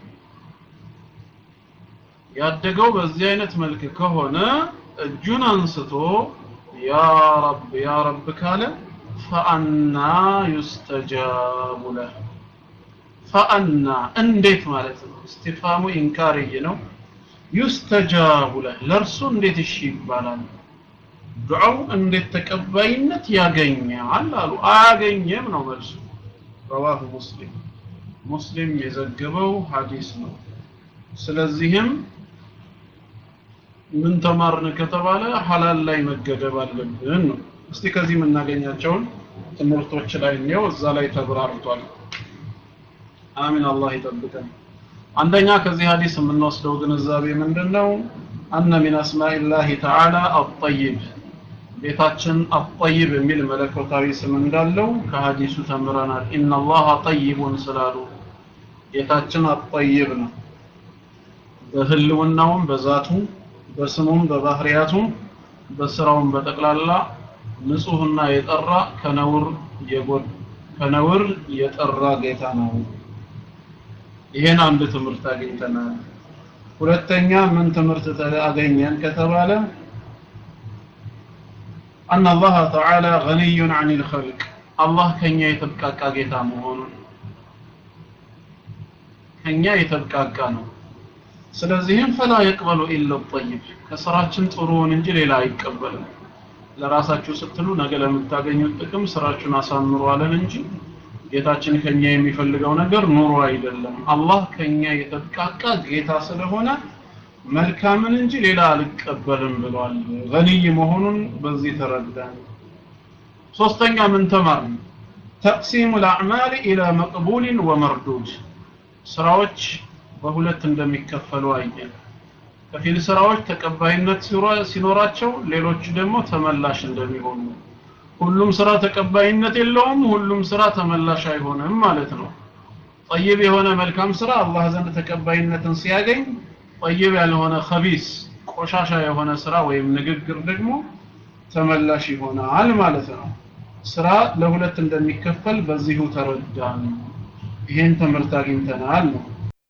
ያደገው በዚህ አይነት መልክ ከሆነ እጁን አንስቶ ያ ረብ ያ ረብ ካለ ፈአና ዩስተጃቡ ለህ ፈአና እንዴት ማለት ነው? እስቲፋሙ ኢንካርይ ነው። ዩስተጃቡ ለህ ለእርሱ እንዴት እሺ ይባላል? ዱዓው እንዴት ተቀባይነት ያገኛል አሉ። አያገኘም ነው መልሱ። ረዋሁ ሙስሊም ሙስሊም የዘገበው ሐዲስ ነው። ስለዚህም ምን ተማርን ከተባለ ሐላል ላይ መገደብ አለብን ነው። እስቲ ከዚህ የምናገኛቸውን ትምህርቶች ላይ እንየው። እዛ ላይ ተብራርቷል። አሚን አላህ ይጠብቀን። አንደኛ ከዚህ ሐዲስ የምንወስደው ግንዛቤ ምንድነው? አነ ሚን አስማኢላሂ ተዓላ አጠይብ ቤታችን አጠይብ የሚል መለኮታዊ ስም እንዳለው ከሐዲሱ ተምረናል። ኢነላሃ ጠይቡን ስላሉ ጌታችን አጠይብ ነው። በህልውናውም በዛቱ በስሙም በባህሪያቱም በስራውም በጠቅላላ ንጹህና የጠራ ከነውር የጎድ ከነውር የጠራ ጌታ ነው። ይሄን አንድ ትምህርት አግኝተናል። ሁለተኛ ምን ትምህርት አገኘን ከተባለ أن الله تعالى غني عن الخلق الله ከኛ የተብቃቃ ጌታ መሆኑን ከኛ የተብቃቃ ነው። ስለዚህም ፈላ የቅበሉ ኢለ ጠይብ ከስራችን ጥሩውን እንጂ ሌላ አይቀበልም። ለራሳችሁ ስትሉ ነገ ለምታገኙት ጥቅም ስራችሁን አሳምሩ አለን እንጂ ጌታችን ከኛ የሚፈልገው ነገር ኑሮ አይደለም። አላህ ከኛ የተብቃቃ ጌታ ስለሆነ መልካምን እንጂ ሌላ አልቀበልም ብሏል። ገኒይ መሆኑን በዚህ ተረዳን። ሶስተኛ ምን ተማርን? ተቅሲሙ ልአዕማል ኢላ መቅቡልን ወመርዱድ ስራዎች በሁለት እንደሚከፈሉ አየን። ከፊል ስራዎች ተቀባይነት ሲኖራቸው፣ ሌሎች ደግሞ ተመላሽ እንደሚሆኑ። ሁሉም ስራ ተቀባይነት የለውም፣ ሁሉም ስራ ተመላሽ አይሆንም ማለት ነው። ጠይብ የሆነ መልካም ስራ አላህ ዘንድ ተቀባይነትን ሲያገኝ ጠይብ ያልሆነ ከቢስ ቆሻሻ የሆነ ስራ ወይም ንግግር ደግሞ ተመላሽ ይሆናል ማለት ነው። ስራ ለሁለት እንደሚከፈል በዚሁ ተረዳን። ይሄን ትምህርት አግኝተናል ነው።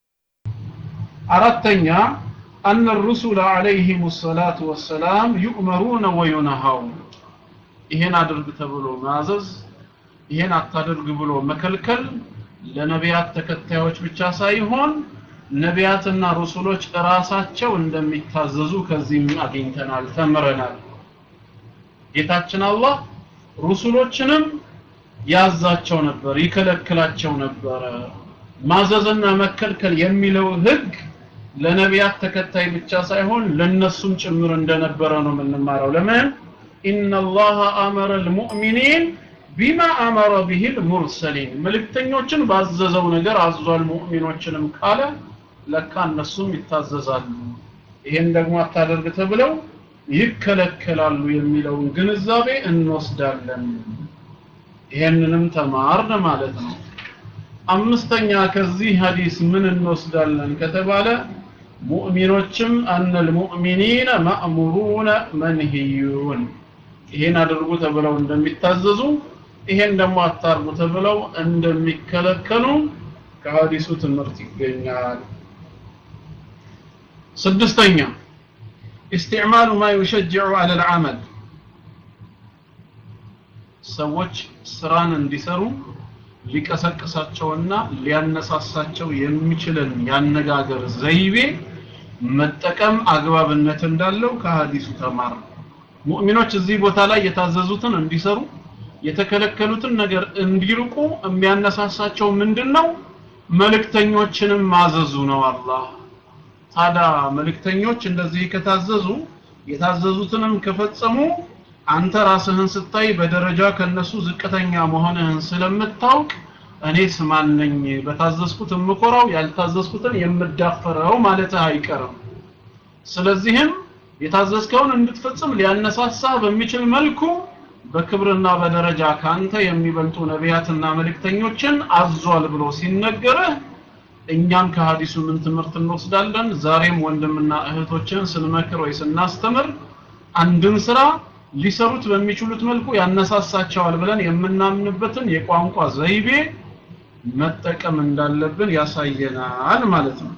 አራተኛ أن الرسل عليهم الصلاة والسلام يؤمرون وينهون ይሄን አድርግ ተብሎ ማዘዝ ይሄን አታድርግ ብሎ መከልከል ለነቢያት ተከታዮች ብቻ ሳይሆን ነቢያትና ሩሱሎች እራሳቸው እንደሚታዘዙ ከዚህም አግኝተናል ተምረናል ጌታችን አላህ ሩሱሎችንም ያዛቸው ነበር ይከለክላቸው ነበረ ማዘዝና መከልከል የሚለው ህግ ለነቢያት ተከታይ ብቻ ሳይሆን ለነሱም ጭምር እንደነበረ ነው የምንማረው ለምን ኢነላሃ አመረ ልሙእሚኒን ቢማ አመረ ቢሂ ልሙርሰሊን መልእክተኞችን ባዘዘው ነገር አዟል ሙእሚኖችንም ካለ ለካ እነሱም ይታዘዛሉ ይሄን ደግሞ አታደርግ ተብለው ይከለከላሉ የሚለውን ግንዛቤ እንወስዳለን ይሄንንም ተማርን ማለት ነው አምስተኛ ከዚህ ሐዲስ ምን እንወስዳለን ከተባለ ሙእሚኖችም አነ ልሙእሚኒነ ማእሙሩነ መንሂዩን ይሄን አድርጉ ተብለው እንደሚታዘዙ ይሄን ደግሞ አታርጉ ተብለው እንደሚከለከሉ ከሐዲሱ ትምህርት ይገኛል ስድስተኛ استعمال ما يشجع على العمل ሰዎች ስራን እንዲሰሩ ሊቀሰቅሳቸውና ሊያነሳሳቸው የሚችልን ያነጋገር ዘይቤ መጠቀም አግባብነት እንዳለው ከሀዲሱ ተማር ሙእሚኖች እዚህ ቦታ ላይ የታዘዙትን እንዲሰሩ የተከለከሉትን ነገር እንዲርቁ የሚያነሳሳቸው ምንድነው መልእክተኞችንም ማዘዙ ነው አላህ ታዲያ መልእክተኞች እንደዚህ ከታዘዙ የታዘዙትንም ከፈጸሙ አንተ ራስህን ስታይ በደረጃ ከነሱ ዝቅተኛ መሆንህን ስለምታውቅ እኔስ ማን ነኝ በታዘዝኩት የምኮራው ያልታዘዝኩትን የምዳፈረው ማለትህ አይቀርም ስለዚህም የታዘዝከውን እንድትፈጽም ሊያነሳሳ በሚችል መልኩ በክብርና በደረጃ ካንተ የሚበልጡ ነቢያትና መልእክተኞችን አዟል ብሎ ሲነገርህ እኛም ከሀዲሱ ምን ትምህርት እንወስዳለን ዛሬም ወንድምና እህቶችን ስንመክር ወይ ስናስተምር አንድን ስራ ሊሰሩት በሚችሉት መልኩ ያነሳሳቸዋል ብለን የምናምንበትን የቋንቋ ዘይቤ መጠቀም እንዳለብን ያሳየናል ማለት ነው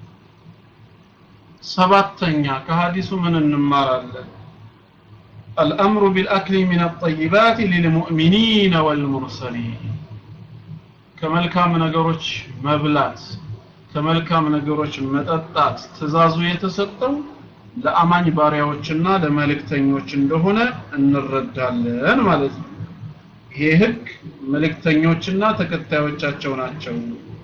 ሰባተኛ ከሀዲሱ ምን እንማራለን الأمر بالأكل من الطيبات للمؤمنين والمرسلين ከመልካም ነገሮች መብላት ከመልካም ነገሮች መጠጣት ትእዛዙ የተሰጠው ለአማኝ ባሪያዎችና ለመልእክተኞች እንደሆነ እንረዳለን ማለት ነው ይሄ ህግ መልእክተኞችና ተከታዮቻቸው ናቸው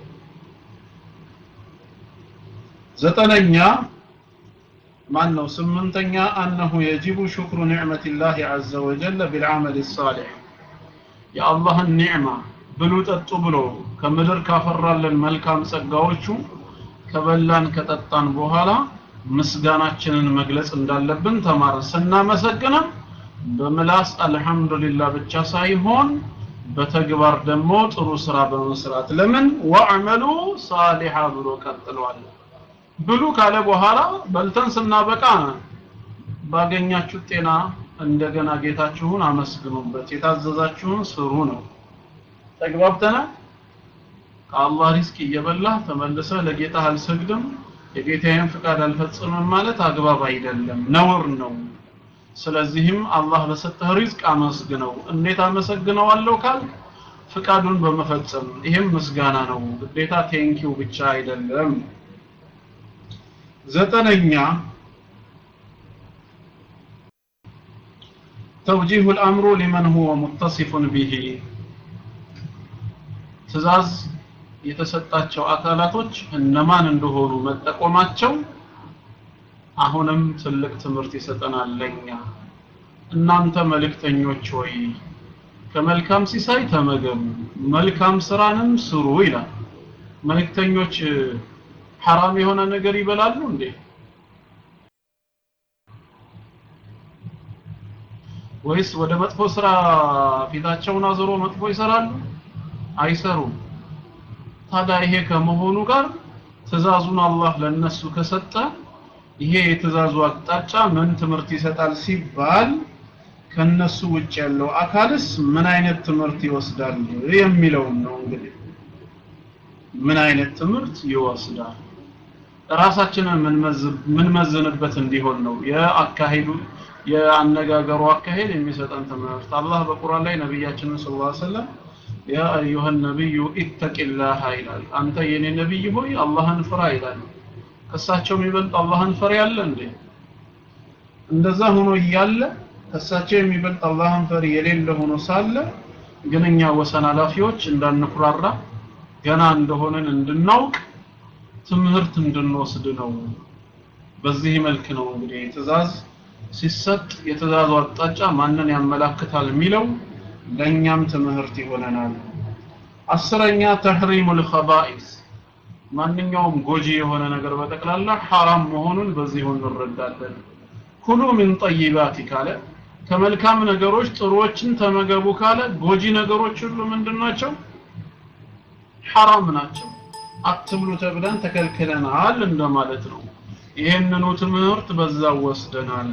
ዘጠነኛ ማን ነው ስምንተኛ አነሁ የጅቡ ሽክሩ ኒዕመቲላህ ዐዘ ወጀል ቢልዓመል ሳሊሕ የአላህን ኒዕማ ብሉ ጠጡ ብሎ ከምድር ካፈራለን መልካም ጸጋዎቹ ከበላን ከጠጣን በኋላ ምስጋናችንን መግለጽ እንዳለብን ተማር ስናመሰግንም በምላስ አልহামዱሊላህ ብቻ ሳይሆን በተግባር ደግሞ ጥሩ ስራ በመስራት ለምን ወአመሉ ሳሊሃ ብሎ ቀጥሏል ብሉ ካለ በኋላ በልተን ስናበቃ ባገኛችሁ ጤና እንደገና ጌታችሁን አመስግኑበት የታዘዛችሁን ስሩ ነው ተግባብተናል ከአላህ ሪስክ እየበላህ ተመልሰህ ለጌታ አልሰግድም የጌታዬን ፍቃድ አልፈጽምም ማለት አግባብ አይደለም ነውር ነው ስለዚህም አላህ በሰጠህ ሪዝቅ አመስግነው እንዴት አመሰግነዋለሁ ካል ፍቃዱን በመፈጸም ይህም ምስጋና ነው ግዴታ ቴንኪው ብቻ አይደለም ዘጠነኛ توجيه الأمر لمن هو متصف به ትእዛዝ የተሰጣቸው አካላቶች እነማን እንደሆኑ መጠቆማቸው አሁንም ትልቅ ትምህርት ይሰጠናል ለኛ እናንተ መልእክተኞች ሆይ ከመልካም ሲሳይ ተመገቡ መልካም ስራንም ስሩ ይላል መልእክተኞች ሐራም የሆነ ነገር ይበላሉ እንዴ ወይስ ወደ መጥፎ ስራ ፊታቸውን አዞሮ መጥፎ ይሰራሉ አይሰሩም ታዲያ ይሄ ከመሆኑ ጋር ትእዛዙን አላህ ለነሱ ከሰጠ ይሄ የትእዛዙ አቅጣጫ ምን ትምህርት ይሰጣል ሲባል ከነሱ ውጭ ያለው አካልስ ምን አይነት ትምህርት ይወስዳል የሚለውን ነው እንግዲህ ምን አይነት ትምህርት ይወስዳል ራሳችንን ምንመዝንበት እንዲሆን ነው የአካሄዱ የአነጋገሩ አካሄድ የሚሰጠን ትምህርት አላህ በቁርአን ላይ ነቢያችንን ሰለላሁ ዐለይሂ ወሰለም ያ አዩሃ ነቢዩ ኢተቂላህ ይላል አንተ የኔ ነቢይ ሆይ አላህን ፍራ ይላል ከሳቸው የሚበልጥ አላህን ፈሪ ያለ እንዴ እንደዛ ሆኖ እያለ ከሳቸው የሚበልጥ አላህን ፈሪ የሌለ ሆኖ ሳለ ግን እኛ ወሰን ኃላፊዎች እንዳንኩራራ ገና እንደሆነን እንድናውቅ ትምህርት እንድንወስድ ነው በዚህ መልክ ነው እንግዲህ ትእዛዝ ሲሰጥ የትእዛዙ አቅጣጫ ማንን ያመላክታል የሚለው ለእኛም ትምህርት ይሆነናል አስረኛ ተህሪሙል ኸባኢስ ማንኛውም ጎጂ የሆነ ነገር በጠቅላላ ሐራም መሆኑን በዚሁ እንረዳለን ኩሉ ምን ጠይባት ካለ ከመልካም ነገሮች ጥሩዎችን ተመገቡ ካለ ጎጂ ነገሮች ሁሉ ምንድናቸው ሐራም ናቸው አትብሉ ተብለን ተከልክለናል እንደማለት ነው ይህንኑ ትምህርት በዛው ወስደናል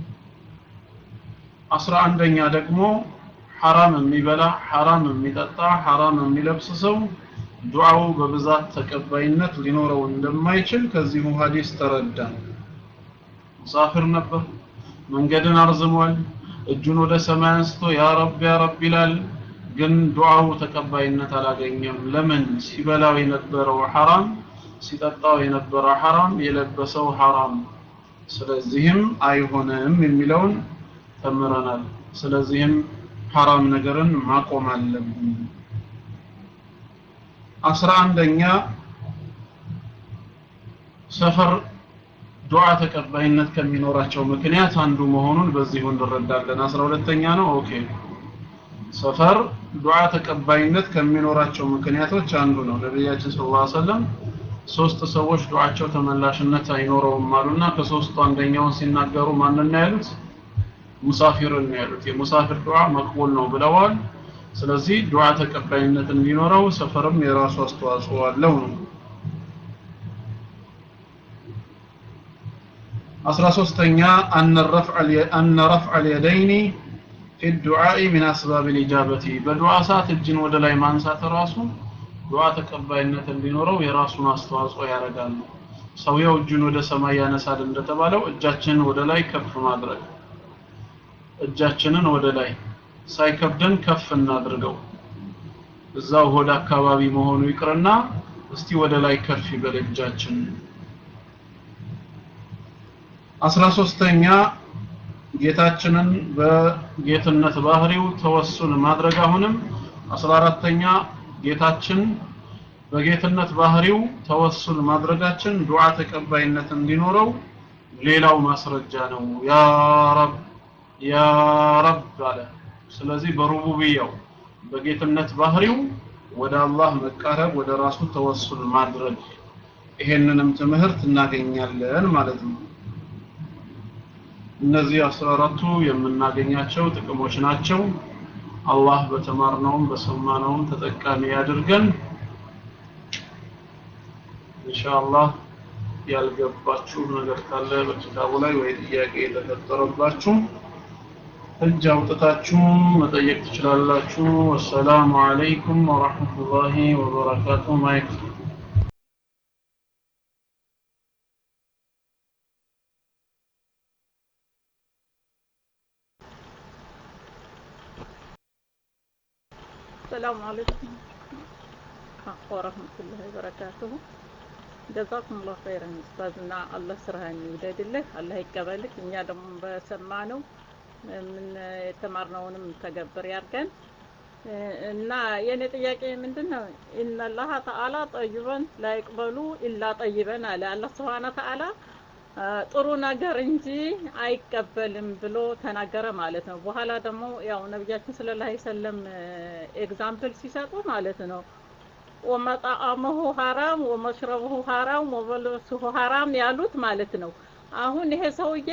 አስራ አንደኛ ደግሞ ሐራም የሚበላ ሐራም የሚጠጣ ሐራም የሚለብስ ሰው ዱዓው በብዛት ተቀባይነት ሊኖረው እንደማይችል ከዚሁ ሐዲስ ተረዳን። ሙሳፊር ነበር፣ መንገድን አርዝሟል። እጁን ወደ ሰማይ አንስቶ ያ ረብ ያ ረብ ይላል። ግን ዱዓው ተቀባይነት አላገኘም። ለምን? ሲበላው የነበረው ሐራም፣ ሲጠጣው የነበረው ሐራም፣ የለበሰው ሐራም። ስለዚህም አይሆንም የሚለውን ተምረናል። ስለዚህም ሐራም ነገርን ማቆም አለብን። አስራ አንደኛ ሰፈር ዱዓ ተቀባይነት ከሚኖራቸው ምክንያት አንዱ መሆኑን በዚሁ እንረዳለን። አስራ ሁለተኛ ነው። ኦኬ ሰፈር ዱዓ ተቀባይነት ከሚኖራቸው ምክንያቶች አንዱ ነው። ነቢያችን ሰለላሁ ዐለይሂ ወሰለም ሶስት ሰዎች ዱዓቸው ተመላሽነት አይኖረውም አሉና ከሶስቱ አንደኛውን ሲናገሩ ማንን ያሉት? ሙሳፊርን ያሉት። የሙሳፊር ዱዓ መቅቡል ነው ብለዋል። ስለዚህ ዱዓ ተቀባይነት እንዲኖረው ሰፈርም የራሱ አስተዋጽኦ አለው ነው። አስራ ሶስተኛ አነ ረፍዕ አልየደይኒ ፊ ዱዓኢ ሚን አስባብ ልኢጃበቲ በዱዓ ሰዓት እጅን ወደ ላይ ማንሳት ራሱ ዱዓ ተቀባይነት እንዲኖረው የራሱን አስተዋጽኦ ያደርጋል። ሰውየው እጁን ወደ ሰማይ ያነሳል እንደተባለው እጃችንን ወደ ላይ ከፍ ማድረግ እጃችንን ወደ ላይ ሳይከብደን ከፍ እናድርገው። እዛው ሆድ አካባቢ መሆኑ ይቅርና እስቲ ወደ ላይ ከፍ ይበል እጃችን። አስራ ሶስተኛ ጌታችንን በጌትነት ባህሪው ተወሱን ማድረግ አሁንም አስራ አራተኛ ጌታችን በጌትነት ባህሪው ተወሱል ማድረጋችን ዱዓ ተቀባይነት እንዲኖረው ሌላው ማስረጃ ነው። ያ ረብ ያ ረብ አለ። ስለዚህ በሩቡብያው በጌትነት ባህሪው ወደ አላህ መቃረብ ወደ ራሱ ተወሱል ማድረግ ይሄንንም ትምህርት እናገኛለን ማለት ነው። እነዚህ አስራ አራቱ የምናገኛቸው ጥቅሞች ናቸው። አላህ በተማርነውም በሰማነውም ተጠቃሚ ያድርገን። ኢንሻአላህ ያልገባችሁ ነገር ካለ በኪታቡ ላይ ወይ ጥያቄ የተፈጠረባችሁ እጅ አውጥታችሁ መጠየቅ ትችላላችሁ። ወሰላሙ አለይኩም ወራህመቱላሂ ወበረካቱ። ማይክ ሰላም አለይኩም ወረህመቱላሂ ወበረካቱሁ። ጀዛኩሙላሁ ኸይረን ኡስታዝና አላህ ስራህን ይውደድልህ፣ አላህ ይቀበልህ። እኛ ደግሞ በሰማነው ምን የተማርነውንም ተገብር ያድርገን እና የኔ ጥያቄ ምንድን ነው? ኢነላህ ተዓላ ጠይበን ላይቅበሉ ኢላ ጠይበን አለ አላህ ስብሐነ ተዓላ ጥሩ ነገር እንጂ አይቀበልም ብሎ ተናገረ ማለት ነው። በኋላ ደግሞ ያው ነቢያችን ሰለላሁ ዐለይሂ ወሰለም ኤግዛምፕል ሲሰጡ ማለት ነው ወመጣአመሁ ሀራም ወመሽረብሁ ሀራም ወመልበሱሁ ሀራም ያሉት ማለት ነው። አሁን ይሄ ሰውዬ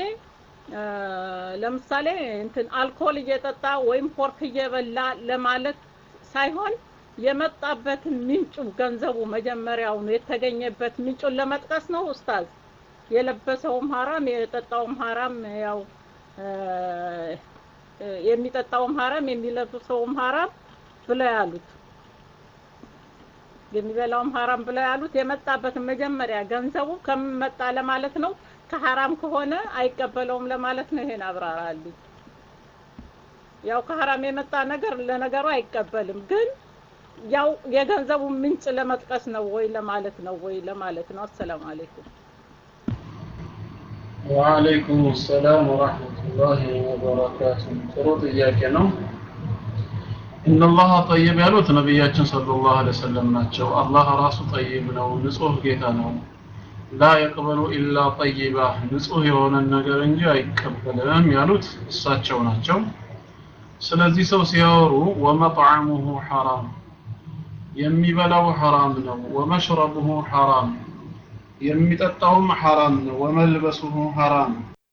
ለምሳሌ እንትን አልኮል እየጠጣ ወይም ፖርክ እየበላ ለማለት ሳይሆን የመጣበትን ምንጩ ገንዘቡ መጀመሪያውኑ የተገኘበት ምንጩን ለመጥቀስ ነው ኡስታዝ። የለበሰውም ሀራም የጠጣውም ሀራም ያው የሚጠጣውም ሀራም የሚለብሰውም ሀራም ብለው ያሉት የሚበላውም ሀራም ብለው ያሉት የመጣበትን መጀመሪያ ገንዘቡ ከምን መጣ ለማለት ነው። ከሀራም ከሆነ አይቀበለውም ለማለት ነው። ይሄን አብራራልኝ። ያው ከሀራም የመጣ ነገር ለነገሩ አይቀበልም፣ ግን ያው የገንዘቡ ምንጭ ለመጥቀስ ነው ወይ ለማለት ነው ወይ ለማለት ነው። አሰላሙ አለይኩም። ወአለይኩም ሰላም ወራህመቱላሂ ወበረካቱ። ጥሩ ጥያቄ ነው። ኢነላህ ጠይብ ያሉት ነቢያችን ሰለላሁ ዐለይሂ ወሰለም ናቸው። አላህ ራሱ ጠይብ ነው፣ ንጹህ ጌታ ነው። ላ የቅበሉ ኢላ ጠይባ ንጹህ የሆነን ነገር እንጂ አይቀበልም ያሉት እሳቸው ናቸው። ስለዚህ ሰው ሲያወሩ ወመጥዓሙሁ ሐራም የሚበላው ሐራም ነው፣ ወመሽረቡሁ ሐራም የሚጠጣውም ሐራም ነው፣ ወመልበሱሁ ሐራም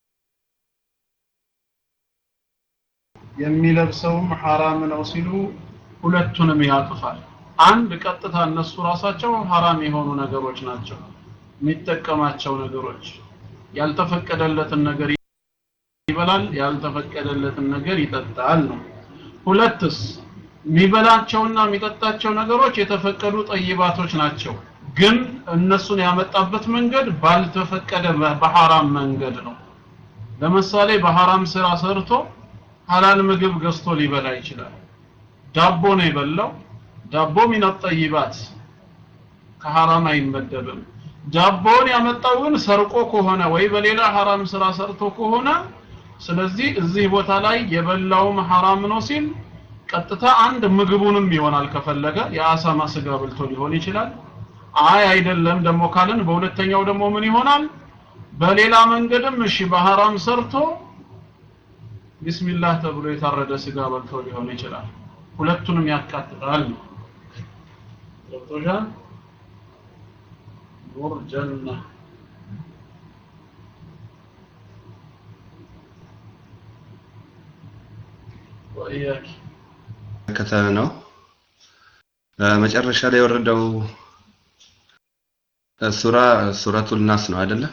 የሚለብሰውም ሐራም ነው ሲሉ ሁለቱንም ያቅፋል። አንድ ቀጥታ እነሱ ራሳቸው ሐራም የሆኑ ነገሮች ናቸው የሚጠቀማቸው ነገሮች። ያልተፈቀደለትን ነገር ይበላል፣ ያልተፈቀደለትን ነገር ይጠጣል ነው። ሁለትስ የሚበላቸውና የሚጠጣቸው ነገሮች የተፈቀዱ ጠይባቶች ናቸው ግን እነሱን ያመጣበት መንገድ ባልተፈቀደ በሐራም መንገድ ነው ለምሳሌ በሐራም ስራ ሰርቶ ሐላል ምግብ ገዝቶ ሊበላ ይችላል ዳቦ ነው የበላው ዳቦ ሚን ጠይባት ከሐራም አይመደብም ዳቦን ያመጣው ግን ሰርቆ ከሆነ ወይ በሌላ ሐራም ስራ ሰርቶ ከሆነ ስለዚህ እዚህ ቦታ ላይ የበላውም ሐራም ነው ሲል ቀጥታ አንድ ምግቡንም ይሆናል ከፈለገ የአሳማ ስጋ በልቶ ሊሆን ይችላል አይ አይደለም ደግሞ ካልን በሁለተኛው ደግሞ ምን ይሆናል በሌላ መንገድም እሺ በሐራም ሰርቶ ቢስሚላህ ተብሎ የታረደ ስጋ በልቶ ሊሆን ይችላል ሁለቱንም ያካትታል ገብቶሻል ኑር ጀና ወኢያኪ ከተለ ነው መጨረሻ ላይ የወረደው ሱራ ሱረቱል ናስ ነው አይደለ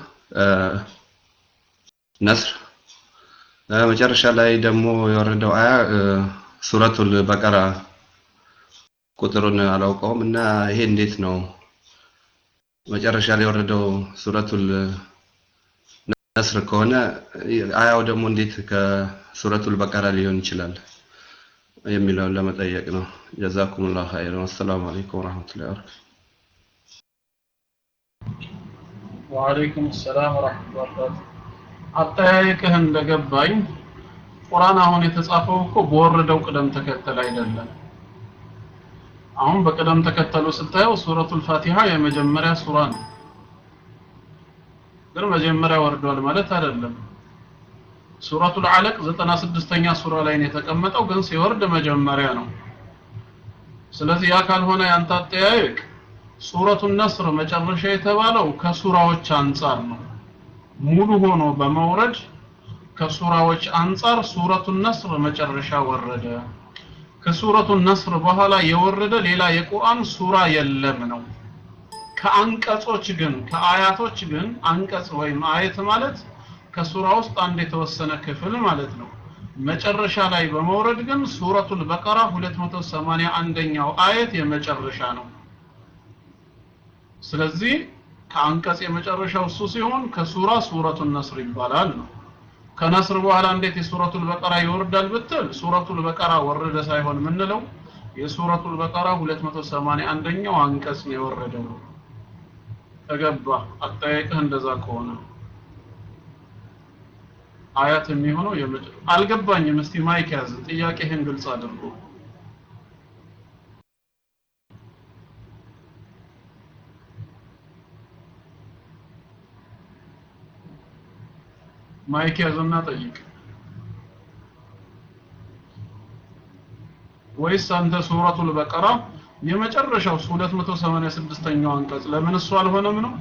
ነስር መጨረሻ ላይ ደግሞ የወረደው አያ ሱረቱል በቀራ ቁጥሩን አላውቀውም እና ይሄ እንዴት ነው መጨረሻ ላይ የወረደው ሱረቱል ነስር ከሆነ አያው ደግሞ እንዴት ከሱረቱል በቀራ ሊሆን ይችላል የሚለውን ለመጠየቅ ነው ጀዛኩሙላሁ ኸይረን ወሰላሙ አለይኩም ወራህመቱላሂ ወበረካቱ ወአለይኩም ሰላም ወራህመቱላሂ ወበረካቱ አጠያየቅህ እንደገባኝ ቁርአን አሁን የተጻፈው እኮ በወረደው ቅደም ተከተል አይደለም አሁን በቅደም ተከተሉ ስታየው ሱረቱል ፋቲሃ የመጀመሪያ ሱራ ነው ግን መጀመሪያ ወርዷል ማለት አይደለም ሱረቱል አለቅ 96ኛ ሱራ ላይ ነው የተቀመጠው ግን ሲወርድ መጀመሪያ ነው ስለዚህ ያ ካልሆነ ያንተ አጠያየቅ ሱረቱን ነስር መጨረሻ የተባለው ከሱራዎች አንጻር ነው ሙሉ ሆኖ በመውረድ ከሱራዎች አንጻር ሱረቱን ነስር መጨረሻ ወረደ ከሱረቱን ነስር በኋላ የወረደ ሌላ የቁርአን ሱራ የለም ነው ከአንቀጾች ግን ከአያቶች ግን አንቀጽ ወይም አየት ማለት ከሱራ ውስጥ አንድ የተወሰነ ክፍል ማለት ነው መጨረሻ ላይ በመውረድ ግን ሱረቱል በቀራ 281ኛው አየት የመጨረሻ ነው ስለዚህ ከአንቀጽ የመጨረሻው እሱ ሲሆን ከሱራ ሱረቱን ነስር ይባላል ነው ከነስር በኋላ እንዴት የሱረቱል በቀራ ይወርዳል ብትል ሱረቱል በቀራ ወረደ ሳይሆን የምንለው የሱረቱል በቀራ 281ኛው አንቀጽ ነው የወረደው ተገባ አጠያየቅህ እንደዛ ከሆነ አያት የሚሆነው የመጨ አልገባኝም እስቲ ማይክ ያዝ ጥያቄህን ግልጽ አድርጎ ማይክ ያዝና ጠይቅ ወይስ አንተ ሱረቱል በቀራ የመጨረሻው 286ኛው አንቀጽ ለምን እሱ አልሆነም ነው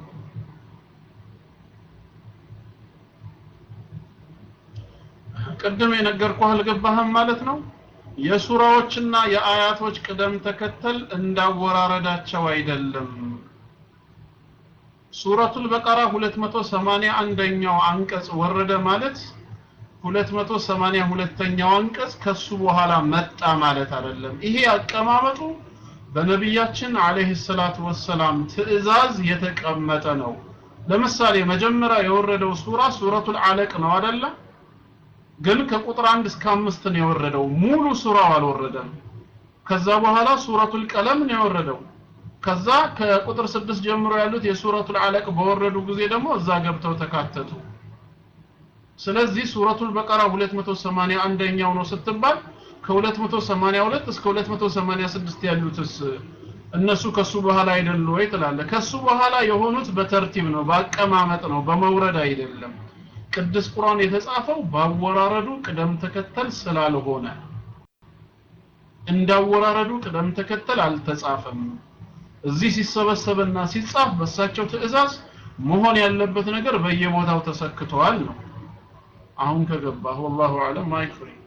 ቅድም የነገርኩህ አልገባህም ማለት ነው የሱራዎችና የአያቶች ቅደም ተከተል እንዳወራረዳቸው አይደለም ሱረቱል በቀራ 281ኛው አንቀጽ ወረደ ማለት 282ኛው አንቀጽ ከሱ በኋላ መጣ ማለት አይደለም ይሄ አቀማመጡ በነቢያችን አለይሂ ሰላቱ ወሰላም ትእዛዝ የተቀመጠ ነው ለምሳሌ መጀመሪያ የወረደው ሱራ ሱረቱል አለቅ ነው አይደለ ግን ከቁጥር አንድ እስከ አምስት ነው የወረደው ሙሉ ሱራው አልወረደም ከዛ በኋላ ሱረቱል ቀለም ነው የወረደው ከዛ ከቁጥር ስድስት ጀምሮ ያሉት የሱረቱል አለቅ በወረዱ ጊዜ ደግሞ እዛ ገብተው ተካተቱ ስለዚህ ሱረቱል በቀራ 281ኛው ነው ስትባል ከ282 እስከ 286 ያሉትስ እነሱ ከሱ በኋላ አይደሉ ወይ ትላለ ከሱ በኋላ የሆኑት በተርቲብ ነው በአቀማመጥ ነው በመውረድ አይደለም ቅዱስ ቁርአን የተጻፈው ባወራረዱ ቅደም ተከተል ስላልሆነ እንዳወራረዱ ቅደም ተከተል አልተጻፈም እዚህ ሲሰበሰብና ሲጻፍ በሳቸው ትእዛዝ መሆን ያለበት ነገር በየቦታው ተሰክተዋል ነው አሁን ከገባህ ወላሁ አለም ማይክ ፍሪ